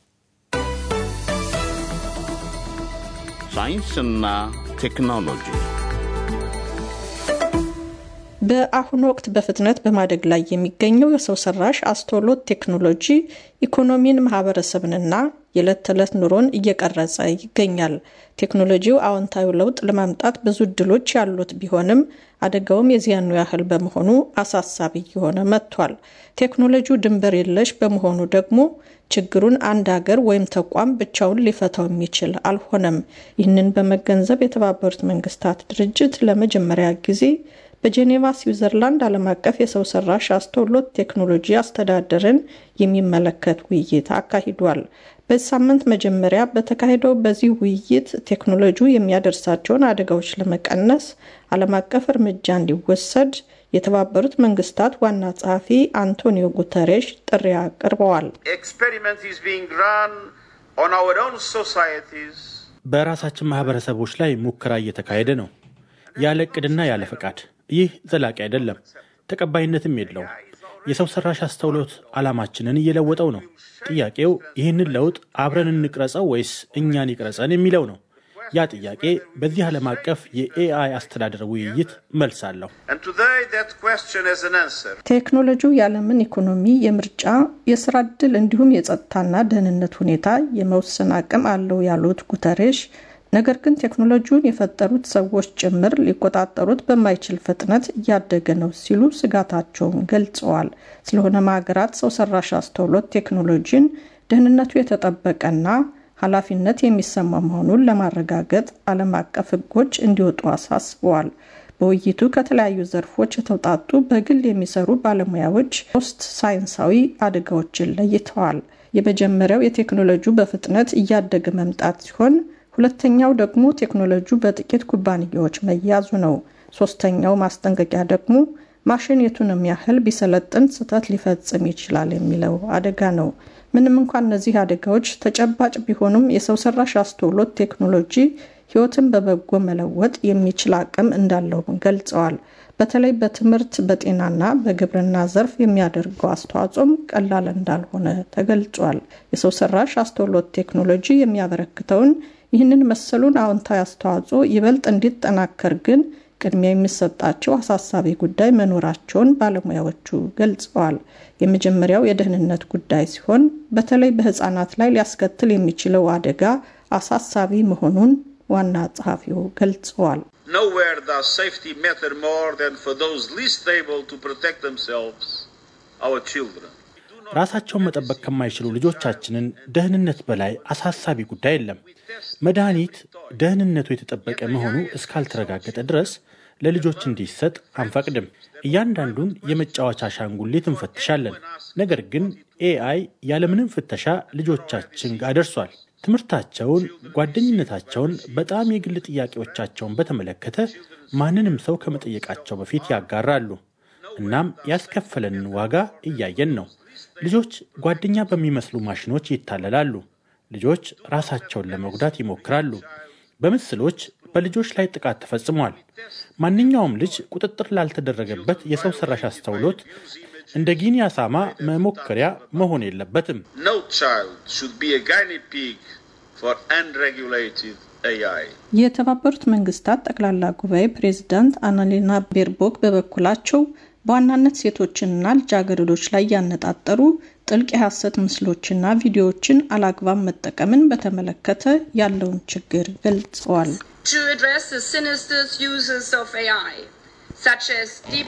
[SPEAKER 4] ሳይንስና ቴክኖሎጂ
[SPEAKER 5] በአሁኑ ወቅት በፍጥነት በማደግ ላይ የሚገኘው የሰው ሰራሽ አስተውሎት ቴክኖሎጂ ኢኮኖሚን፣ ማህበረሰብንና የዕለት ተዕለት ኑሮን እየቀረጸ ይገኛል። ቴክኖሎጂው አዎንታዊ ለውጥ ለማምጣት ብዙ እድሎች ያሉት ቢሆንም አደጋውም የዚያኑ ያህል በመሆኑ አሳሳቢ እየሆነ መጥቷል። ቴክኖሎጂው ድንበር የለሽ በመሆኑ ደግሞ ችግሩን አንድ ሀገር ወይም ተቋም ብቻውን ሊፈታው የሚችል አልሆነም። ይህንን በመገንዘብ የተባበሩት መንግስታት ድርጅት ለመጀመሪያ ጊዜ በጄኔቫ ስዊዘርላንድ ዓለም አቀፍ የሰው ሰራሽ አስተውሎት ቴክኖሎጂ አስተዳደርን የሚመለከት ውይይት አካሂዷል። በዚህ ሳምንት መጀመሪያ በተካሄደው በዚህ ውይይት ቴክኖሎጂው የሚያደርሳቸውን አደጋዎች ለመቀነስ ዓለም አቀፍ እርምጃ እንዲወሰድ የተባበሩት መንግስታት ዋና ጸሐፊ አንቶኒዮ ጉተሬሽ ጥሪ አቅርበዋል።
[SPEAKER 22] በራሳችን ማህበረሰቦች ላይ ሙከራ እየተካሄደ ነው፣ ያለ እቅድና ያለ ፈቃድ። ይህ ዘላቂ አይደለም፣ ተቀባይነትም የለውም። የሰው ሰራሽ አስተውሎት ዓላማችንን እየለወጠው ነው። ጥያቄው ይህንን ለውጥ አብረን እንቅረጸው ወይስ እኛን ይቅረጸን የሚለው ነው። ያ ጥያቄ በዚህ ዓለም አቀፍ የኤአይ አስተዳደር ውይይት መልስ አለው።
[SPEAKER 5] ቴክኖሎጂው የዓለምን ኢኮኖሚ፣ የምርጫ፣ የስራ ዕድል እንዲሁም የጸጥታና ደህንነት ሁኔታ የመወሰን አቅም አለው ያሉት ጉተሬሽ ነገር ግን ቴክኖሎጂውን የፈጠሩት ሰዎች ጭምር ሊቆጣጠሩት በማይችል ፍጥነት እያደገ ነው ሲሉ ስጋታቸውን ገልጸዋል። ስለሆነም ሀገራት ሰው ሰራሽ አስተውሎት ቴክኖሎጂን ደህንነቱ የተጠበቀና ኃላፊነት የሚሰማ መሆኑን ለማረጋገጥ ዓለም አቀፍ ሕጎች እንዲወጡ አሳስበዋል። በውይይቱ ከተለያዩ ዘርፎች የተውጣጡ በግል የሚሰሩ ባለሙያዎች ሶስት ሳይንሳዊ አደጋዎችን ለይተዋል። የመጀመሪያው የቴክኖሎጂው በፍጥነት እያደገ መምጣት ሲሆን ሁለተኛው ደግሞ ቴክኖሎጂው በጥቂት ኩባንያዎች መያዙ ነው። ሶስተኛው ማስጠንቀቂያ ደግሞ ማሽን የቱንም ያህል ቢሰለጥን ስህተት ሊፈጽም ይችላል የሚለው አደጋ ነው። ምንም እንኳን እነዚህ አደጋዎች ተጨባጭ ቢሆኑም የሰው ሰራሽ አስተውሎት ቴክኖሎጂ ሕይወትን በበጎ መለወጥ የሚችል አቅም እንዳለውም ገልጸዋል። በተለይ በትምህርት በጤናና በግብርና ዘርፍ የሚያደርገው አስተዋጽኦም ቀላል እንዳልሆነ ተገልጿል። የሰው ሰራሽ አስተውሎት ቴክኖሎጂ የሚያበረክተውን ይህንን መሰሉን አዎንታዊ አስተዋጽኦ ይበልጥ እንዲጠናከር ግን ቅድሚያ የሚሰጣቸው አሳሳቢ ጉዳይ መኖራቸውን ባለሙያዎቹ ገልጸዋል። የመጀመሪያው የደህንነት ጉዳይ ሲሆን በተለይ በሕፃናት ላይ ሊያስከትል የሚችለው አደጋ አሳሳቢ መሆኑን ዋና ጸሐፊው ገልጸዋል።
[SPEAKER 6] Nowhere does safety matter more than for those least able to protect themselves, our children.
[SPEAKER 22] ራሳቸውን መጠበቅ ከማይችሉ ልጆቻችንን ደህንነት በላይ አሳሳቢ ጉዳይ የለም። መድኃኒት ደህንነቱ የተጠበቀ መሆኑ እስካልተረጋገጠ ድረስ ለልጆች እንዲሰጥ አንፈቅድም። እያንዳንዱን የመጫወቻ አሻንጉሊት እንፈትሻለን። ነገር ግን ኤአይ ያለምንም ፍተሻ ልጆቻችን ጋር ደርሷል። ትምህርታቸውን፣ ጓደኝነታቸውን፣ በጣም የግል ጥያቄዎቻቸውን በተመለከተ ማንንም ሰው ከመጠየቃቸው በፊት ያጋራሉ። እናም ያስከፈለንን ዋጋ እያየን ነው። ልጆች ጓደኛ በሚመስሉ ማሽኖች ይታለላሉ። ልጆች ራሳቸውን ለመጉዳት ይሞክራሉ። በምስሎች በልጆች ላይ ጥቃት ተፈጽሟል። ማንኛውም ልጅ ቁጥጥር ላልተደረገበት የሰው ሰራሽ አስተውሎት እንደ ጊኒ አሳማ መሞከሪያ መሆን የለበትም።
[SPEAKER 6] No child should be a guinea pig for unregulated AI.
[SPEAKER 5] የተባበሩት መንግስታት ጠቅላላ ጉባኤ ፕሬዝዳንት አናሌና ቤርቦክ በበኩላቸው በዋናነት ሴቶችንና ልጃገረዶች ላይ ያነጣጠሩ ጥልቅ የሐሰት ምስሎችና ቪዲዮዎችን አላግባብ መጠቀምን በተመለከተ ያለውን ችግር ገልጸዋል።
[SPEAKER 8] To address the sinister uses of AI, such as deep